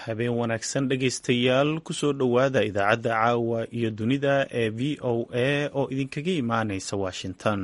habeen wanaagsan dhegaystayaal kusoo dhowaada idaacadda caawa iyo dunida ee v o a oo idinkaga imaanaysa washington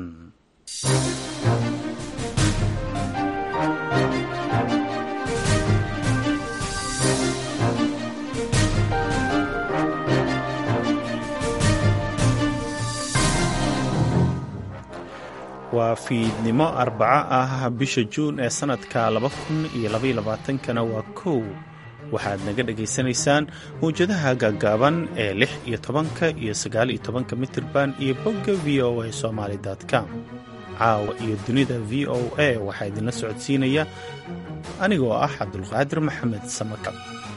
waa fiidnimo arbaco ah bisha juun ee sannadka laba kun iyo labayolabaatankana waa kow waxaad naga dhagaysanaysaan mawjadaha gaaggaaban ee lix iyo tobanka iyo sagaal iyo tobanka mitirban iyo bogga v o a somaali com caawa iyo dunida v o a waxaa idinla socodsiinaya anigoo ah cabdulqaadir maxamed samakab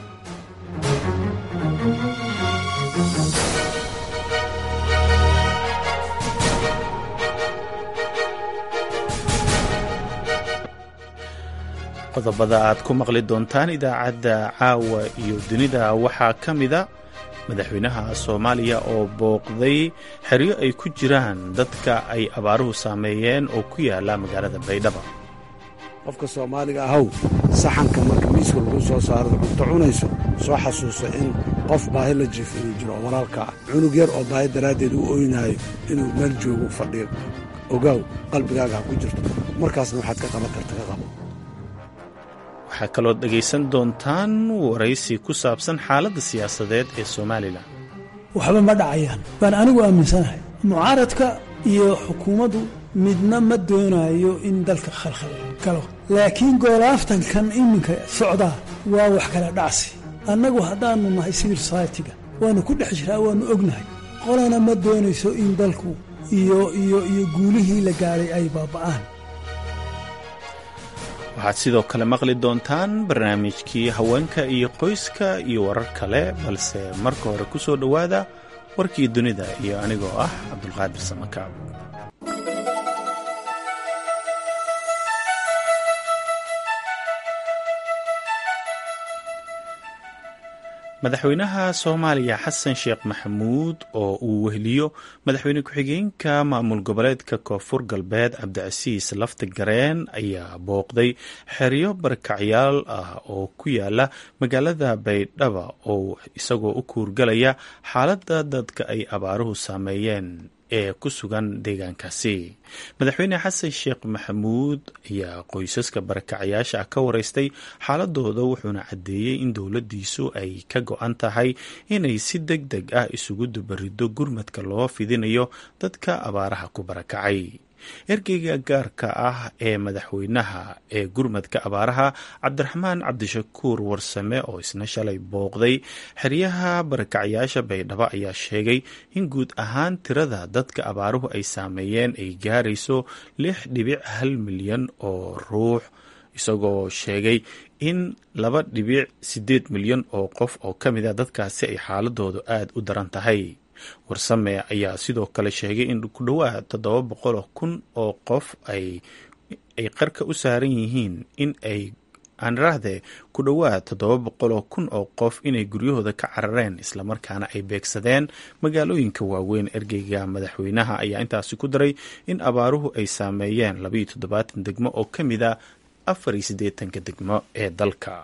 qodobada aad ku maqli doontaan idaacadda caawa iyo dunida waxaa ka mida madaxweynaha soomaaliya oo booqday xeryo ay ku jiraan dadka ay abaaruhu saameeyeen oo ku yaala magaalada baydhaba qofka soomaaliga ahow saxanka marka miiska lagu soo saaro cunto cunayso soo xasuuso in qof baahi la jiif inuu jiro oo walaalka ah cunug yar oo baahi daraaddeed u oynaayo inuu meel joogo fadhiyo ogaaw qalbigaaga ha ku jirto markaasna waxaad ka qaban karta ka qabo waxaa kaloo dhegaysan doontaan waraysi ku saabsan xaaladda siyaasadeed ee somalilan waxba ma dhacayaan baan anigu aaminsanahay mucaaradka iyo xukuumaddu midna ma doonayo in dalka khalkhal galo laakiin goolaaftankan iminka socdaa waa wax kala dhacsi annagu haddaannu nahay civil society-ga waannu ku dhex jiraa waannu ognahay qolana ma doonayso in dalku iyo iyo iyo guulihii la gaadhay ay baaba'aan waxaad sidoo kale maqli doontaan barnaamijkii haweenka iyo qoyska iyo warar kale balse marka hore ku soo dhowaada warkii dunida iyo anigoo ah cabdulqaadir samakaab madaxweynaha soomaaliya xasan sheekh maxamuud oo uu weheliyo madaxweyne ku-xigeenka maamul goboleedka koonfur galbeed cabdicasiis lafti gareen ayaa booqday xeryo barakacyaal ah oo ku yaala magaalada baydhaba oo isagoo u kuurgalaya xaaladda dadka ay abaaruhu saameeyeen ee ku sugan deegaankaasi madaxweyne xasan sheekh maxamuud ayaa qoysaska barakacyaasha ah ka wareystay xaaladooda wuxuuna caddeeyey in dowladdiisu ay ka go-an tahay inay si deg deg ah isugu dubariddo gurmadka loo fidinayo dadka abaaraha ku barakacay ergeyga gaarka ah ee madaxweynaha ee gurmadka abaaraha cabdiraxmaan cabdishakuur warsame oo isna shalay booqday xeryaha barakacyaasha baydhabo ayaa sheegay in guud ahaan tirada dadka abaaruhu ay saameeyeen ay gaarayso lix dhibic hal milyan oo ruux isagoo sheegay in laba dhibic siddeed milyan oo qof oo ka mid a dadkaasi ay xaaladoodu aada u daran tahay warsame ayaa sidoo kale sheegay in ku dhowaad toddoba boqoloo kun oo qof ay ay qarka u saaran yihiin in ay aanraahdee ku dhowaad toddoba boqoloo kun oo qof inay guryahooda ka carareen islamarkaana ay beegsadeen magaalooyinka waaweyn ergeyga madaxweynaha ayaa intaasi ku daray in abaaruhu ay saameeyeen labaiyo toddobaatan degmo oo ka mid a afar iyo siddeetanka degmo ee dalka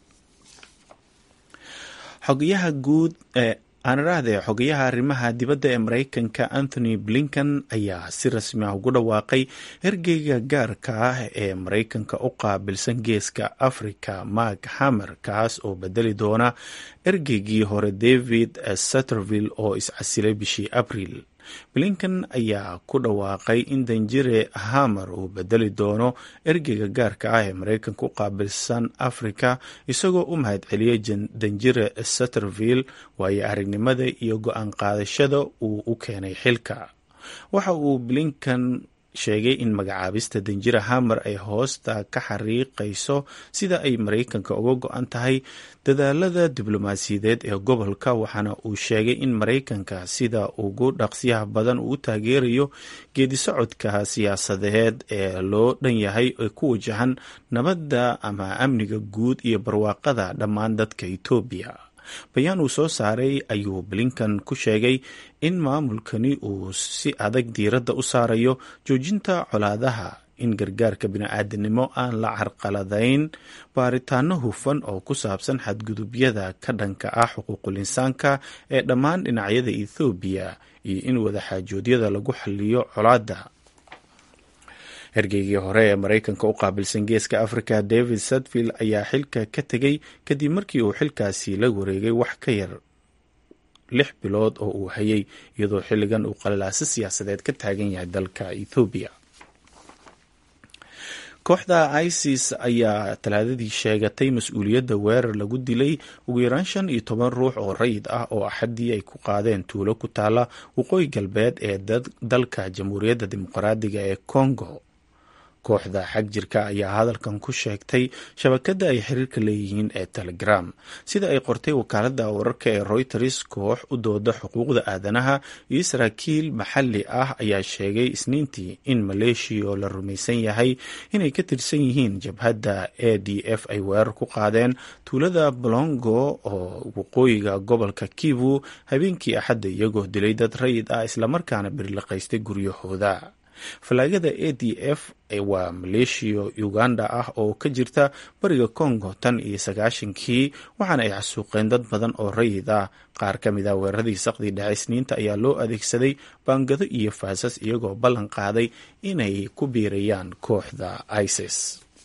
xogayaha guud ee aanarahdee xogayaha arrimaha dibadda ee maraykanka anthony blinken ayaa si rasmi ah ugu dhawaaqay ergeyga gaarka ah ee maraykanka u qaabilsan geeska africa mark hamer kaas oo bedeli doona ergeygii hore david satterville oo iscasilay bishii abriil blinken ayaa ku dhawaaqay in danjire hamer uu bedeli doono ergeyga gaarka ah ee maraykanka u qaabilsan africa isagoo u mahad celiyey danjire satterville waayo aragnimada iyo go-aan qaadashada uu u keenay xilka waxa uu blinken sheegay in magacaabista danjira hamer ay hoosta ka xariiqayso sida ay maraykanka uga go-an tahay dadaalada diblomaasiyadeed ee gobolka waxaana uu sheegay in maraykanka sida ugu dhaqsiyaha badan uu u taageerayo geedisocodka siyaasadeed ee loo dhan yahay ee ku wajahan nabadda ama amniga guud iyo barwaaqada dhammaan dadka etoobiya bayaan uu soo saaray ayuu blinkan ku sheegay in maamulkani uu si adag diiradda u saarayo joojinta colaadaha in gargaarka bini-aadanimo aan la carqaladayn baaritaano hufan oo ku saabsan xadgudubyada ka dhanka ah xuquuqul insaanka ee dhammaan dhinacyada ethoobiya iyo in wadaxaajoodyada lagu xaliyo colaadda hergeygii hore ee maraykanka u qaabilsan geeska africa david sadfield ayaa xilka ka tegey kadib markii uu xilkaasi la wareegay wax ka yar lix bilood oo uu hayay iyadoo xilligan uu qalalaasi siyaasadeed ka taagan yahay dalka ethoobiya kooxda isis ayaa talaadadii sheegatay mas-uuliyadda weerar lagu dilay ugu yaraan shan iyo toban ruux oo rayid ah oo axaddii ay ku qaadeen tuulo ku taala waqooyi galbeed ee dalka jamhuuriyadda dimuqraadiga ee congo kooxda xag jirka ayaa hadalkan ku sheegtay shabakadda ay xiriirka leeyihiin ee telegram sida ay qortay wakaaladda wararka ee reuters koox u dooda xuquuqda aadanaha iyo saraakiil maxalli ah ayaa sheegay isniintii in maleeshiya oo la rumaysan yahay inay ka tirsan yihiin jabhadda a d f ay weerar ku qaadeen tuulada bolongo oo waqooyiga gobolka kivu habeenkii axadda iyagoo dilay dad rayid ah islamarkaana birliqaystay guryahooda falaagada a d f waa maleeshiya uganda ah oo ka jirta bariga congo tan iyo sagaashankii waxaana ay xasuuqeen dad badan oo rayid ah qaar ka mid a weeraradii saqdii dhexe isniinta ayaa loo adeegsaday baangado iyo faasas iyagoo ballan qaaday inay ku biirayaan kooxda isis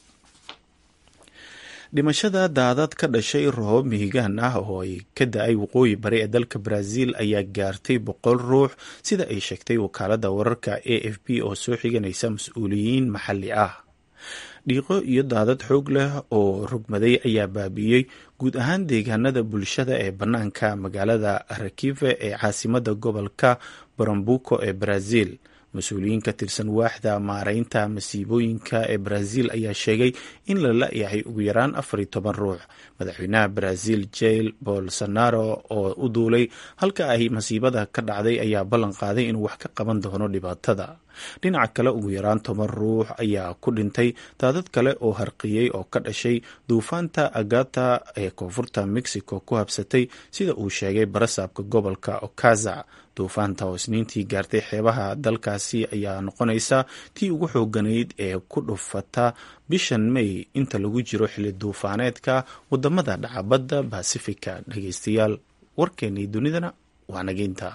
dhimashada daadad ka dhashay roob mihigaan ah oo ay ka da-ay waqooyi bari ee dalka brazil ayaa gaartay boqol ruux sida ay sheegtay wakaaladda wararka a f b oo soo xiganaysa mas-uuliyiin maxalli ah dhiiqo iyo daadad xoog leh oo rogmaday ayaa baabi'iyey guud ahaan deegaanada bulshada ee bannaanka magaalada rakive ee caasimadda gobolka barambuco ee brazil mas-uuliyiin ka tirsan waaxda maareynta masiibooyinka ee brazil ayaa sheegay in la la-yahay ugu yaraan afar iyo toban ruux madaxweynaha brazil jail bolsonaro oo u duulay halka ay masiibada ka dhacday ayaa ballan qaaday inuu wax ka qaban doono dhibaatada dhinaca kale ugu yaraan toban ruux ayaa ku dhintay daadad kale oo harqiyey oo ka dhashay duufaanta agata ee koonfurta mexico ku habsatay sida uu sheegay barasaabka gobolka okaza duufaanta oo isniintii gaartay xeebaha dalkaasi ayaa noqonaysa tii ugu xooganayd ee ku dhufata bishan may inta lagu jiro xilli duufaaneedka wadamada dhacabadda basifika dhageystayaal warkeenii dunidana waa nageynta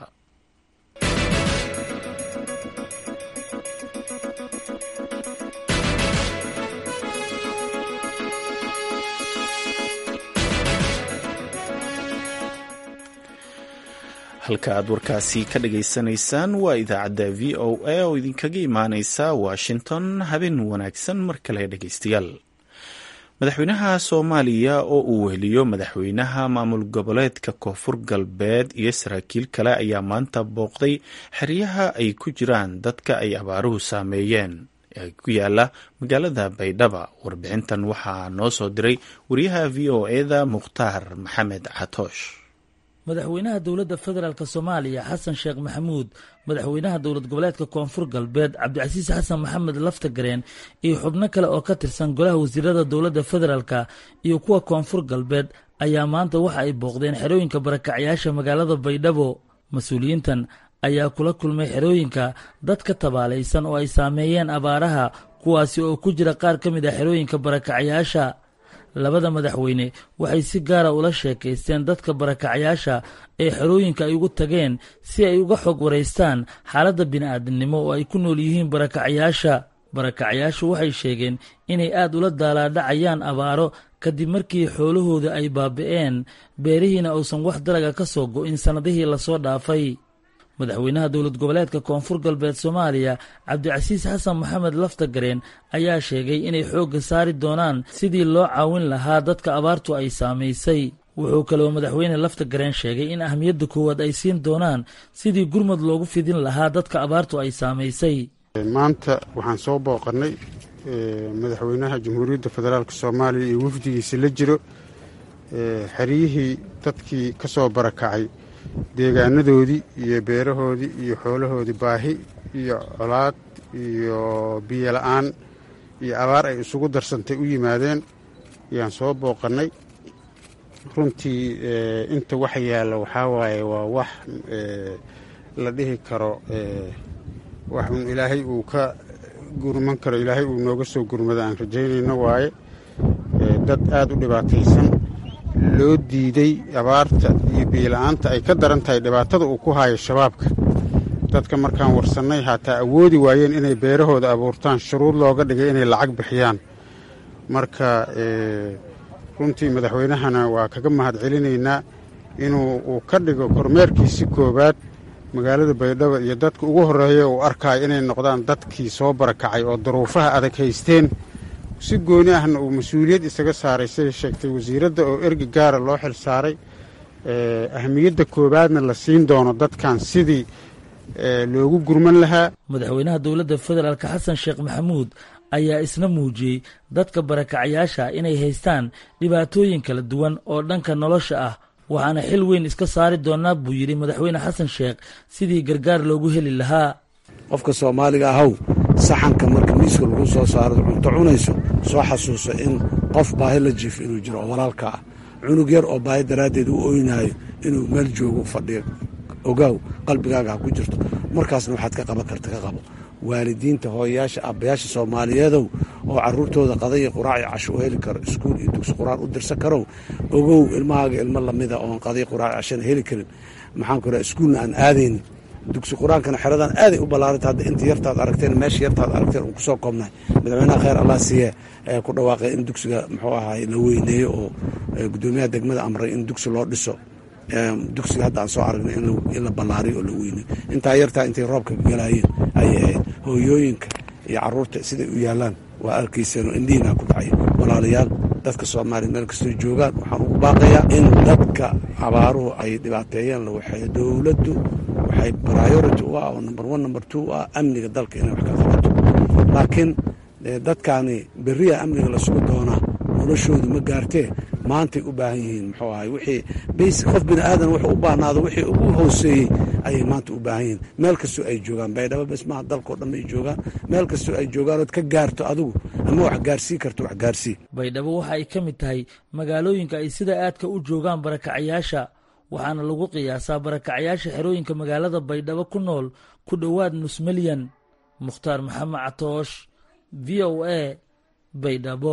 halka aad warkaasi ka dhageysanaysaan waa idaacadda v o a oo idinkaga imaaneysa washington habeen wanaagsan mar kale dhegeystayaal madaxweynaha soomaaliya oo uu weheliyo madaxweynaha maamul goboleedka koonfur galbeed iyo saraakiil kale ayaa maanta booqday xeryaha ay ku jiraan dadka ay abaaruhu saameeyeen ee ku yaala magaalada baydhaba warbixintan waxaa noo soo diray wariyaha v o eda mukhtaar maxamed catoosh madaxweynaha dowladda federaalk soomaaliya xasan sheekh maxamuud madaxweynaha dowlad goboleedka koonfur galbeed cabdicasiis xasan maxamed laftagareen iyo xubno kale oo ka tirsan golaha wasiirada dowladda federaalka iyo kuwa koonfur galbeed ayaa maanta waxa ay booqdeen xerooyinka barakacyaasha magaalada baydhabo mas-uuliyiintan ayaa kula kulmay xerooyinka dad ka tabaalaysan oo ay saameeyeen abaaraha kuwaasi oo ku jira qaar ka mid a xerooyinka barakacyaasha labada madaxweyne waxay si gaara ula sheekaysteen dadka barakacyaasha ee xerooyinka ay ugu tageen si ay uga xog waraystaan xaaladda bini'aadamnimo oo ay ku nool yihiin barakacyaasha barakacyaashu waxay sheegeen inay aad ula daalaadhacayaan abaaro kadib markii xoolahooda ay baabi'een beerihiina uusan wax dalaga ka soo go'in sannadihii lasoo dhaafay madaxweynaha dowlad goboleedka koonfur galbeed soomaaliya cabdicasiis xasan maxamed laftagareen ayaa sheegay inay xoogga saari doonaan sidii loo caawin lahaa dadka abaartu ay saamaysay wuxuu kaloo madaxweyne laftagareen sheegay in ahmiyadda koowaad ay siin doonaan sidii gurmud loogu fidin lahaa dadka abaartu ay saamaysay maanta waxaan soo booqannay madaxweynaha jamhuuriyadda federaalk soomaaliya iyo wafdigiisa la jiro xeryihii dadkii ka soo barakacay deegaanadoodii iyo beerahoodii iyo xoolahoodii baahi iyo colaad iyo biyo la-aan iyo abaar ay isugu darsantay u yimaadeen ayaan soo booqannay runtii inta wax yaalla waxaa waaye waa wax la dhihi karo wax un ilaahay uu ka gurman karo ilaahay uu nooga soo gurmado aan rajaynayno waaye dad aad u dhibaataysan loo diiday abaarta iyo biila-aanta ay ka daran tahay dhibaatada uu ku haayo shabaabka dadka markaan warsannay haataa awoodi waayeen inay beerahooda abuurtaan shuruud looga dhigay inay lacag bixiyaan marka runtii madaxweynahana waa kaga mahad celinaynaa inuu uu ka dhigo kormeerkiisi koowaad magaalada baydhabo iyo dadka ugu horreeya uu arkaayo inay noqdaan dadkii soo barakacay oo daruufaha adag haysteen si gooni ahna uu mas-uuliyad isaga saaray siday sheegtay wasiiradda oo ergi gaara loo xil saaray ahamiyadda koowaadna la siin doono dadkan sidii loogu gurman lahaa madaxweynaha dowladda federaalk xasan sheekh maxamuud ayaa isna muujiyey dadka barakacayaasha inay haystaan dhibaatooyin kala duwan oo dhanka nolosha ah waxaana xil weyn iska saari doonaa buu yidhi madaxweyne xasan sheekh sidii gargaar loogu heli lahaa qofka soomaaliga ahow saxanka marka miiska lagu soo saaro cunto cunayso soo xasuuso in qof baahi la jiifo inuu jiro oo walaalka ah cunug yar oo baahi daraaddeed u ooynaayo inuu meel joogo fadhiyo ogaaw qalbigaaga ha ku jirto markaasna waxaad ka qaban karta ka qabo waalidiinta hooyayaasha aabbayaasha soomaaliyeedow oo caruurtooda qadaiyo quraac iyo casho u heli karo iskuul iyo dugsi qur-aan u dirsan karow ogow ilmahaaga ilmo lamida oon qadai quraac cashana heli karin maxaan ku raha iskuulna aan aadaynin dugsi qur-aankana xeradan aaday u ballaaranta hadda inta yartaad aragteen meesha yartaad aragteen uun kusoo koobnahay madaxweynaha kheyr allah siiye ayaa ku dhawaaqay in dugsiga muxuu ahaay la weyneeyo oo guddoomiyaha degmada amray in dugsi loo dhiso dugsiga hadda aan soo aragnay in la ballaariyo oo la weyneyo intaa yartaa intay roobka galaayeen ayay ahayd hooyooyinka iyo caruurta siday u yaalaan waa arkayseenoo indhihinaa ku dhacay walaalayaal dadka soomaaliya meel kastoo joogaan waxaan ugu baaqayaa in dadka abaaruhu ay dhibaateeyeen la waxeeyo dowladdu waxay priority u ah oo number one number two u ah amniga dalka inay wax ka qabato laakiin dadkaani beriya amniga la sugu doonaa noloshoodu ma gaartee maantay u baahan yihiin muxuu ahay wixii basic qof bini aadan wuxuu u baahnaado wixii ugu hooseeyey ayay maanta u baahan yihiin meel kastoo ay joogaan baydhabo bes maaha dalkao dhan ay joogaan meel kastoo ay joogaan ood ka gaarto adigu ama wax gaarsii karto wax gaarsii baydhabo waxa ay ka mid tahay magaalooyinka ay sida aadka u joogaan barakacayaasha waxaana lagu qiyaasaa barakacayaasha xerooyinka magaalada baydhabo ku nool ku dhowaad nus milyan mukhtaar maxamed catoosh v o a baydhabo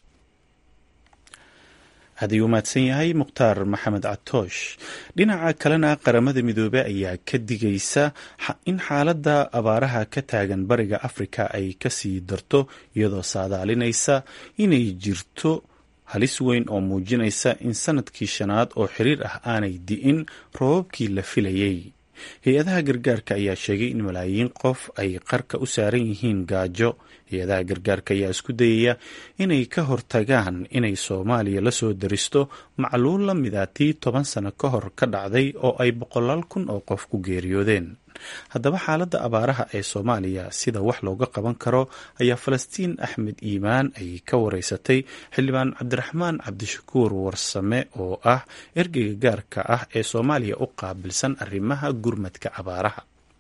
haddii u mahadsan yahay mukhtaar maxamed catoosh dhinaca kalena qaramada midoobey ayaa ka digaysa in xaaladda abaaraha ka taagan bariga afrika ay kasii darto iyadoo saadaalinaysa inay jirto halis weyn oo muujinaysa in sanadkii shanaad oo xiriir ah aanay di'in roobabkii la filayey hay-adaha gargaarka ayaa sheegay in malaayiin qof ay qarka u saaran yihiin gaajo hay-adaha gargaarka ayaa isku dayaya inay ka hortagaan inay soomaaliya la soo daristo macluul la mida tii toban sano ka hor ka dhacday oo ay boqolaal kun oo qof ku geeriyoodeen haddaba xaaladda abaaraha ee soomaaliya sida wax looga qaban karo ayaa falastiin axmed iimaan ay ka wareysatay xildhibaan cabdiraxmaan cabdishakuur warsame oo ah ergeyga gaarka ah ee soomaaliya u qaabilsan arrimaha gurmadka abaaraha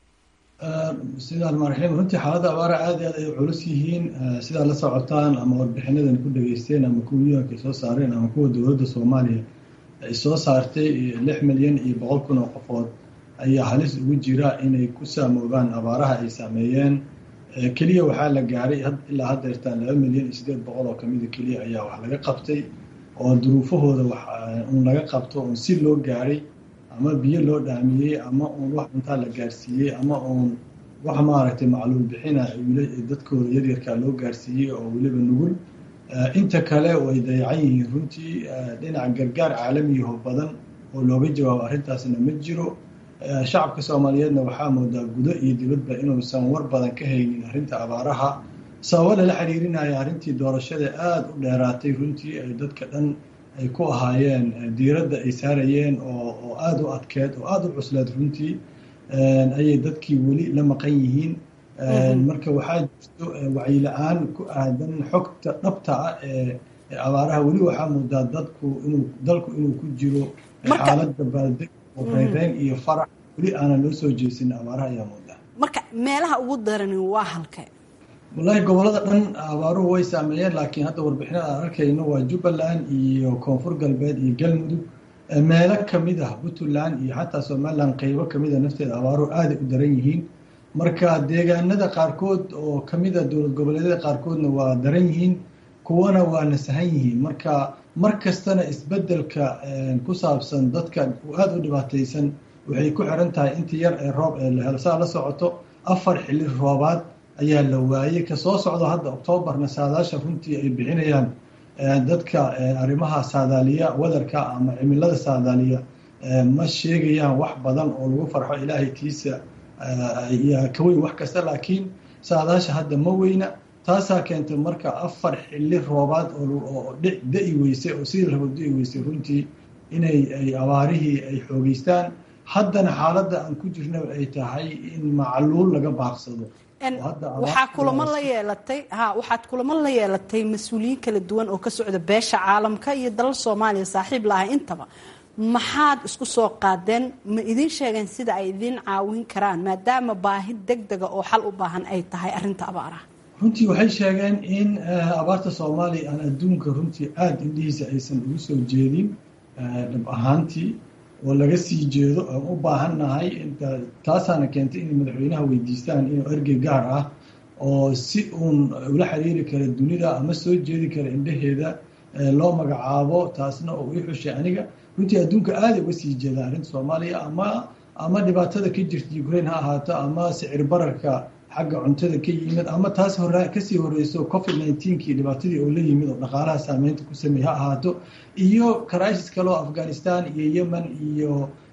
sidaan marxiim runtii xaaladda abaaraha aad i aad ay culus yihiin sidaad la socotaan ama warbixinadan ku dhageysteen ama kuwa yuanka ay soo saareen ama kuwa dowladda soomaaliya ay soo saartay lix milyan iyo boqol kun oo qofood ayaa halis ugu jira inay ku saamoobaan abaaraha ay saameeyeen keliya waxaa la gaaray ilaa haddeertaan laba milyan iyo siddeed boqol oo kamida keliya ayaa wax laga qabtay oo duruufahooda wax uun laga qabto uun si loo gaaray ama biyo loo dhaamiyey ama uun wax cuntaa la gaarsiiyey ama uun wax maaragtay macluul bixina dadkooda yaryarkaa loo gaarsiiyey oo weliba nugul inta kale way dayacan yihiin runtii dhinaca gargaar caalamiyaho badan oo looga jawaabo arrintaasna ma jiro shacabka soomaaliyeedna waxaa moodaa gudo iyo dibadba inuusan war badan ka haynin arrinta abaaraha sababo lala xiriirinaya arrintii doorashada aada u dheeraatay runtii ay dadka dhan ay ku ahaayeen diiradda ay saarayeen oo aada u adkeed oo aada u cusleed runtii ayay dadkii weli la maqan yihiin marka waxaa jirto wacyi-la-aan ku aadan xogta dhabta ah ee abaaraha weli waxaa moodaa dadku inuu dalku inuu ku jiro xaaladda baaldeg oo reynreyn iyo farax weli aanan loo soo jeesin abaaraha ayaa moodaa marka meelaha ugu darani waa halkee wallaahi gobolada dhan abaaruhu way saameeyeen laakiin hadda warbixinada aan arkayno waa jubbaland iyo koonfur galbeed iyo galmudug meelo kamid ah puntland iyo xataa somaliland qeybo kamida nafteeda abaaruhu aaday u daran yihiin marka deegaanada qaarkood oo kamid a dowlad goboleedyada qaarkoodna waa daran yihiin kuwana waa nasahan yihiin marka mar kastana isbedelka ku saabsan dadka aada u dhibaataysan waxay ku xiran tahay inta yar ee roob ee la helo saa la socoto afar xili roobaad ayaa la waayey kasoo socdo hadda oktoobarna saadaasha runtii ay bixinayaan dadka arrimaha saadaaliya wadarka ama cimilada saadaaliya ma sheegayaan wax badan oo lagu farxo ilaahay tiisa yaa ka weyn wax kasta laakiin saadaasha hadda ma weyna taasaa keentay marka afar xili roobaad oo da-i weysay oo sidii rabo da-i weysay runtii inay ay abaarihii ay xoogeystaan haddana xaaladda aan ku jirnaba ay tahay in macluul laga baaqsado waxaa kulamo la yeelatay ha waxaad kulamo la yeelatay mas-uuliyiin kala duwan oo ka socda beesha caalamka iyo dalal soomaaliya saaxiib lahay intaba maxaad isku soo qaadeen ma idin sheegeen sida ay idin caawin karaan maadaama baahi deg dega oo xal u baahan ay tahay arrinta abaaraha runtii waxay sheegeen in abaarta soomaaliya aan adduunka runtii aada indhihiisa aysan ugu soo jeedin dhab ahaantii oo laga sii jeedo aan u baahannahay taasaana keentay inay madaxweynaha weydiistaan inuu ergey gaar ah oo si uun ula xiriiri kara dunida ama soo jeedi kara indhaheeda loo magacaabo taasna oo ii xushay aniga runtii adduunka aada uga sii jeeda arrinta soomaaliya ama ama dhibaatada ka jirta ukraine ha ahaato ama sicir bararka xagga cuntada ka yimid ama taas hore kasii horeyso covid nineteen-kii dhibaatadii oo la yimid oo dhaqaalaha saameynta ku sameey ha ahaato iyo crisis kaleo afghanistan iyo yemen iyo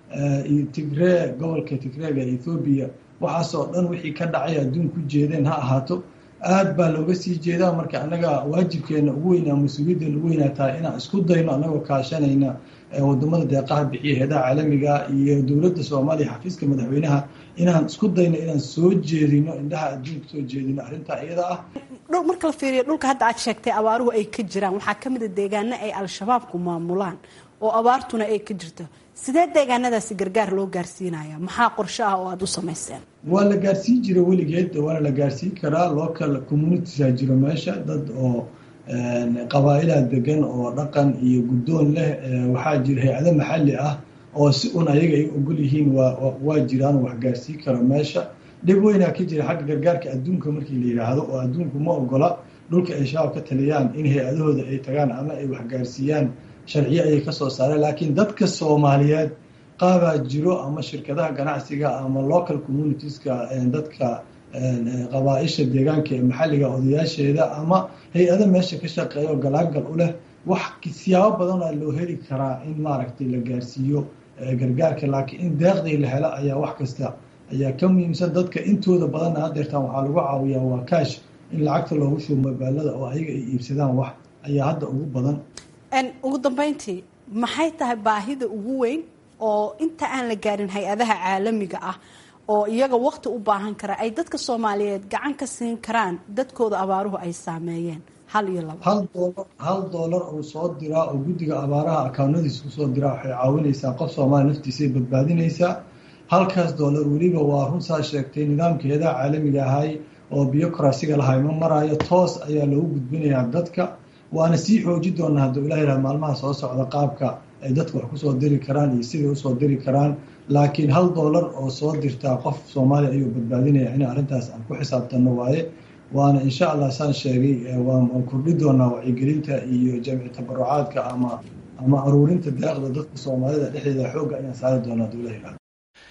iyo tigree gobolka tigreega ee ethoobiya waxaasoo dhan wixii ka dhacay adduun ku jeedeen ha ahaato aad baa looga sii jeedaa marka annaga waajibkeena ugu weynaa mas-uuliyaddeena ugu weynaa tahay inaan isku dayno annagoo kaashanayna wadamada deeqaha bixiya heedaha caalamiga iyo dowladda soomaaliya xafiiska madaxweynaha inaan isku dayno inaan soo jeedino indhaha adduunka soo jeedino arrintaa iyada ah marka la fiiriyo dhulka hadda aad sheegtay abaaruhu ay ka jiraan waxaa ka mid a deegaano ay al-shabaabku maamulaan oo abaartuna ay ka jirto sidee deegaanadaasi gargaar loo gaarsiinaya maxaa qorshe ah oo aada u samayseen waa la gaarsiin jira weligeed waana la gaarsiin karaa local communitiesa jiro meesha dad oo qabaa-ilaa degan oo dhaqan iyo guddoon leh waxaa jira hay-ado maxalli ah oo si un ayaga ay ogol yihiin waa jiraan wax gaarsiin karo meesha dhib weynaa ka jira xagga gargaarka adduunka markii la yidhaahdo oo adduunku ma ogola dhulka ay shabaab ka taliyaan in hay-adahooda ay tagaan ama ay wax gaarsiiyaan sharciyo ayay kasoo saareen laakiin dadka soomaaliyeed qaabaa jiro ama shirkadaha ganacsiga ama local communitieska dadka qabaa-isha deegaanka ee maxalliga odayaasheeda ama hay-ado meesha ka shaqeeya oo galaagal u leh wax siyaabo badanaa loo heli karaa in maaragtay la gaarsiiyo gargaarka laakiin in deeqdii la helo ayaa wax kasta ayaa ka muhiimsan dadka intooda badanna hadeertaan waxaa lagu caawiyaa waa kaash in lacagta loogu shubo mobaalada oo ayaga ay iibsadaan wax ayaa hadda ugu badan ugu dambeyntii maxay tahay baahida ugu weyn oo inta aan la gaarin hay-adaha caalamiga ah oo iyaga waqti u baahan kara ay dadka soomaaliyeed gacan ka siin karaan dadkooda abaaruhu ay saameeyeen hal iyo laba hal doolar hal doolar oo soo diraa oo guddiga abaaraha akawnadiisa kusoo diraa waxay caawinaysaa qof soomaaliya naftiisay badbaadinaysaa halkaas doolar weliba waa runsaa sheegtay nidaamka heedaha caalamiga ahay oo biyokrasiga lahay ma maraayo toos ayaa loogu gudbinayaa dadka waana sii xooji doonaa hadduu ilah yidhaha maalmaha soo socda qaabka ay dadka wax kusoo diri karaan iyo siday usoo diri karaan laakiin hal doolar oo soo dirtaa qof soomaaliya ayuu badbaadinaya in arrintaas aan ku xisaabtanno waaye waana insha allah saan sheegay waan kordhi doonaa wacyigelinta iyo jamci tabarucaadka ama ama aruurinta deeqda dadka soomaalida dhexdeeda xoogga ayaan saari doonaa hadduu ilah yidhaha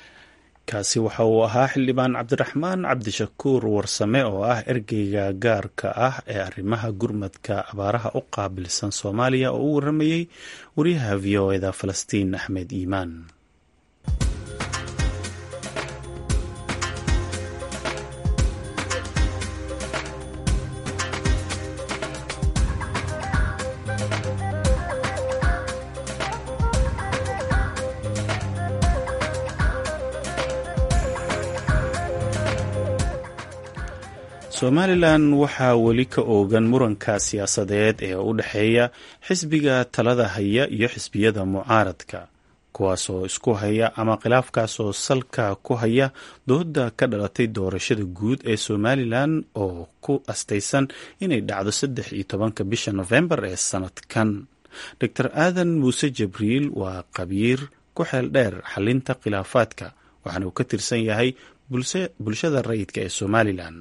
kaasi waxa uu ahaa xildhibaan cabdiraxmaan cabdishakuur warsame oo ah ergeyga gaarka ah ee arrimaha gurmadka abaaraha u qaabilsan soomaaliya oo u waramayey wariyaha v o eda falastiin axmed iimaan somalilan waxaa weli ka oogan muranka siyaasadeed ee u dhexeeya xisbiga talada haya iyo xisbiyada mucaaradka kuwaasoo isku haya ama khilaafkaasoo salka ku haya dooda ka dhalatay doorashada guud ee somalilan oo ku astaysan inay dhacdo saddex iyo tobanka bisha nofembar ee sanadkan doctor aadan muuse jibriil waa qabiir ku xeel dheer xalinta khilaafaadka waxaana uu ka tirsan yahay bulshada rayidka ee somalilan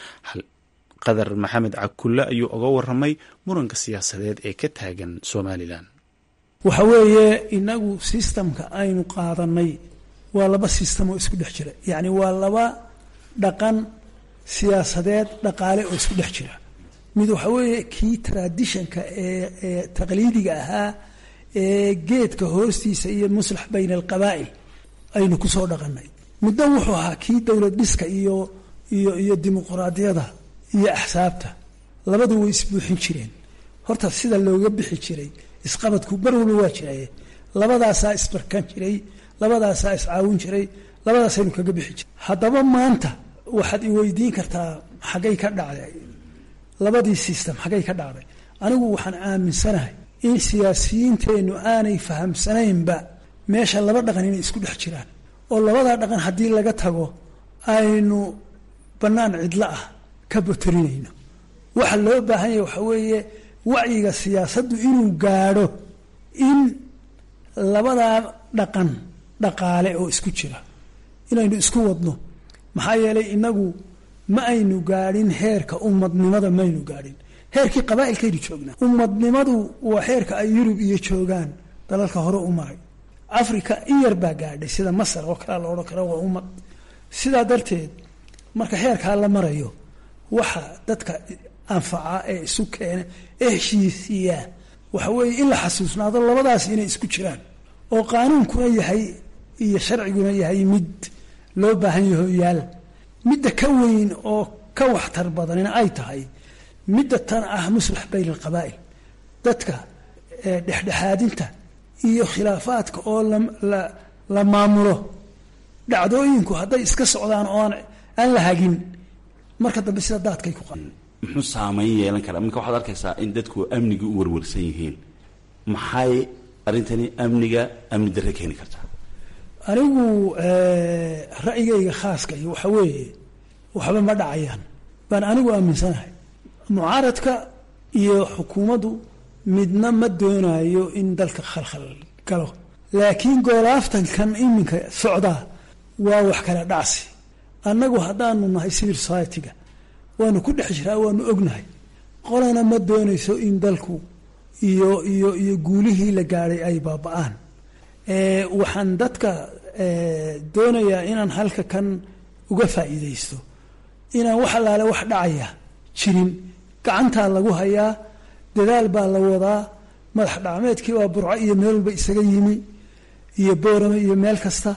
qadar maxamed cakulle ayuu oga waramay muranka siyaasadeed ee ka taagan somalilan waxa weeye inagu sistamka aynu qaadanay waa laba sistam oo isku dhex jira yacni waa laba dhaqan siyaasadeed dhaqaale oo isku dhex jira mid waxa weeye kii traditionka ee ee taqliidiga ahaa ee geedka hoostiisa iyo muslax bayna alqabaa'il aynu ku soo dhaqanay muddo wuxuu ahaa kii dowlad dhiska iyo iyo iyo dimuquraadiyada iyo axsaabta labadu way isbuuxin jireen horta sida looga bixi jiray isqabadku mar walba waa jiraye labadaasaa isbarkan jiray labadaasaa iscaawin jiray labadaasaynu kaga bixi jiray haddaba maanta waxaad i weydiin kartaa xaggay ka dhacday labadii system xaggay ka dhacday anigu waxaan aaminsanahay in siyaasiyiinteennu aanay fahamsanaynba meesha laba dhaqan inay isku dhex jiraan oo labadaa dhaqan haddii laga tago aynu bannaan cidlo ah ka botorinayno waxa loo baahan yahay waxaa weeye wacyiga siyaasaddu inuu gaadho in labadaa dhaqan dhaqaale oo isku jira inaynu isku wadno maxaa yeelay inagu ma aynu gaadhin heerka ummadnimada maynu gaadhin heerkii qabaa'ilkaynu joognaa ummadnimadu waa heerka ay yurub iyo joogaan dalalka hore u maray africa in yar baa gaadhay sida masar oo kalea la odhan kara waa ummad sidaa darteed marka heerkaa la marayo waxa dadka anfaca ee isu keena ee heshiisiiyaa waxa weeye in la xasuusnaado labadaas inay isku jiraan oo qaanuunkuna yahay iyo sharciguna yahay mid loo baahan yaho yaal midda ka weyn oo ka waxtar badanina ay tahay midda tan ah muslax bayna alqabaa'il dadka dhexdhexaadinta iyo khilaafaadka oo la maamulo dhacdooyinku hadday iska socdaan oo aan la hagin marka dambe sida daadkay ku qaa muxuu saamayn yeelan karaa marka waxaad arkaysaa in dadku amniga u warwarsan yihiin maxay arrintani amniga amni darre keeni kartaa anigu ra'yigayga khaaska iyo waxa weeye waxba ma dhacayaan baan anigu aaminsanahay mucaaradka iyo xukuumaddu midna ma doonayo in dalka khalkhal galo laakiin goolaaftankan iminka socdaa waa wax kala dhacsi annagu haddaanu nahay civil society-ga waanu ku dhex jiraa waanu ognahay qolana ma doonayso in dalku iyo iyo iyo guulihii la gaadhay ay baaba-aan waxaan dadka doonayaa inaan halka kan uga faa'iidaysto inaan wax allaale wax dhacaya jirin gacantaa lagu hayaa dadaal baa la wadaa madax dhacmeedkii waa burco iyo meel walba isaga yimi iyo boorame iyo meel kasta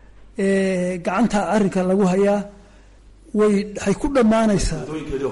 gacantaa arrinka lagu hayaa way waxay ku dhammaanaysaa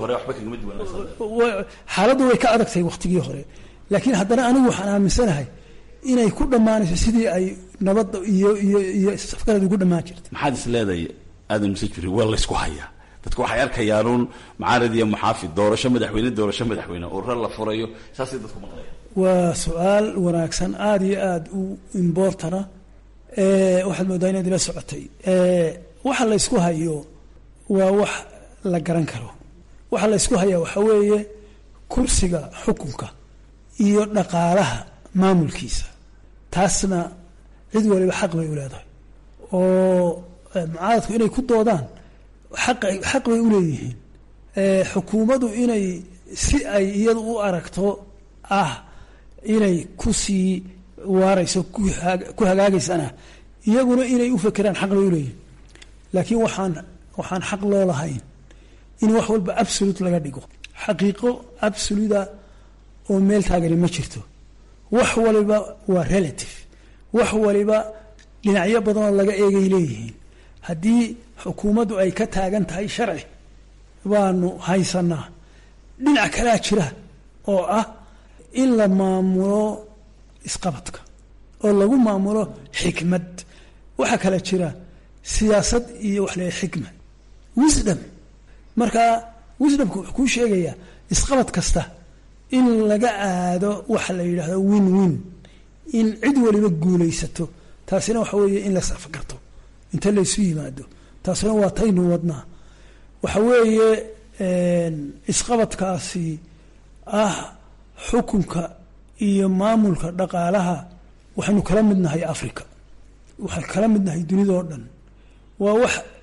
xaaladdu way ka adagtahay wakhtigii hore laakiin haddana anigu waxaan aaminsanahay inay ku dhammaanayso sidii ay nabadda iyo iyo iyo safgarad ugu dhammaan jirtay maxaad is leedahay aadan mise jiri waa laysku hayaa dadku waxay arkayaanuun mucaarad iyo muxaafid doorasho madaxweyne doorasho madaxweyne urro la furayo saasay dadku maqlayaan waa su-aal wanaagsan aada iyo aada u imbortana waxaad moodaa inaad ila socotay waxa laysku hayo waa wax la garan karo waxa laysku hayaa waxaa weeye kursiga xukunka iyo dhaqaalaha maamulkiisa taasna cid waliba xaq bay u leedahay oo mucaaradku inay ku doodaan xaq xaq bay u leeyihiin xukuumaddu inay si ay iyadu u aragto ah inay ku sii waarayso ku hagaagaysana iyaguna inay u fekeraan xaq bay u leeyihiin laakiin waxaan waxaan xaq loo lahayn in wax walba absolute laga dhigo xaqiiqo absoluta oo meel taagani ma jirto wax waliba waa relative wax waliba dhinacyo badanoo laga eegay leeyihiin haddii xukuumaddu ay ka taagan tahay sharci baanu haysanaa dhinac kalaa jira oo ah in la maamulo isqabadka oo lagu maamulo xikmad waxaa kala jira siyaasad iyo wax leeyahay xikma wisdom marka wisdomka wuxuu kuu sheegayaa isqabad kasta in laga aado waxa la yidhaahdo win win in cid waliba guulaysato taasina waxa weeye in la safakarto inta laysu yimaado taasina waa taynu wadnaa waxa weeye isqabadkaasi ah xukunka iyo maamulka dhaqaalaha waxaynu kala midnahay africa waxaan kala midnahay dunidao dhan waa wax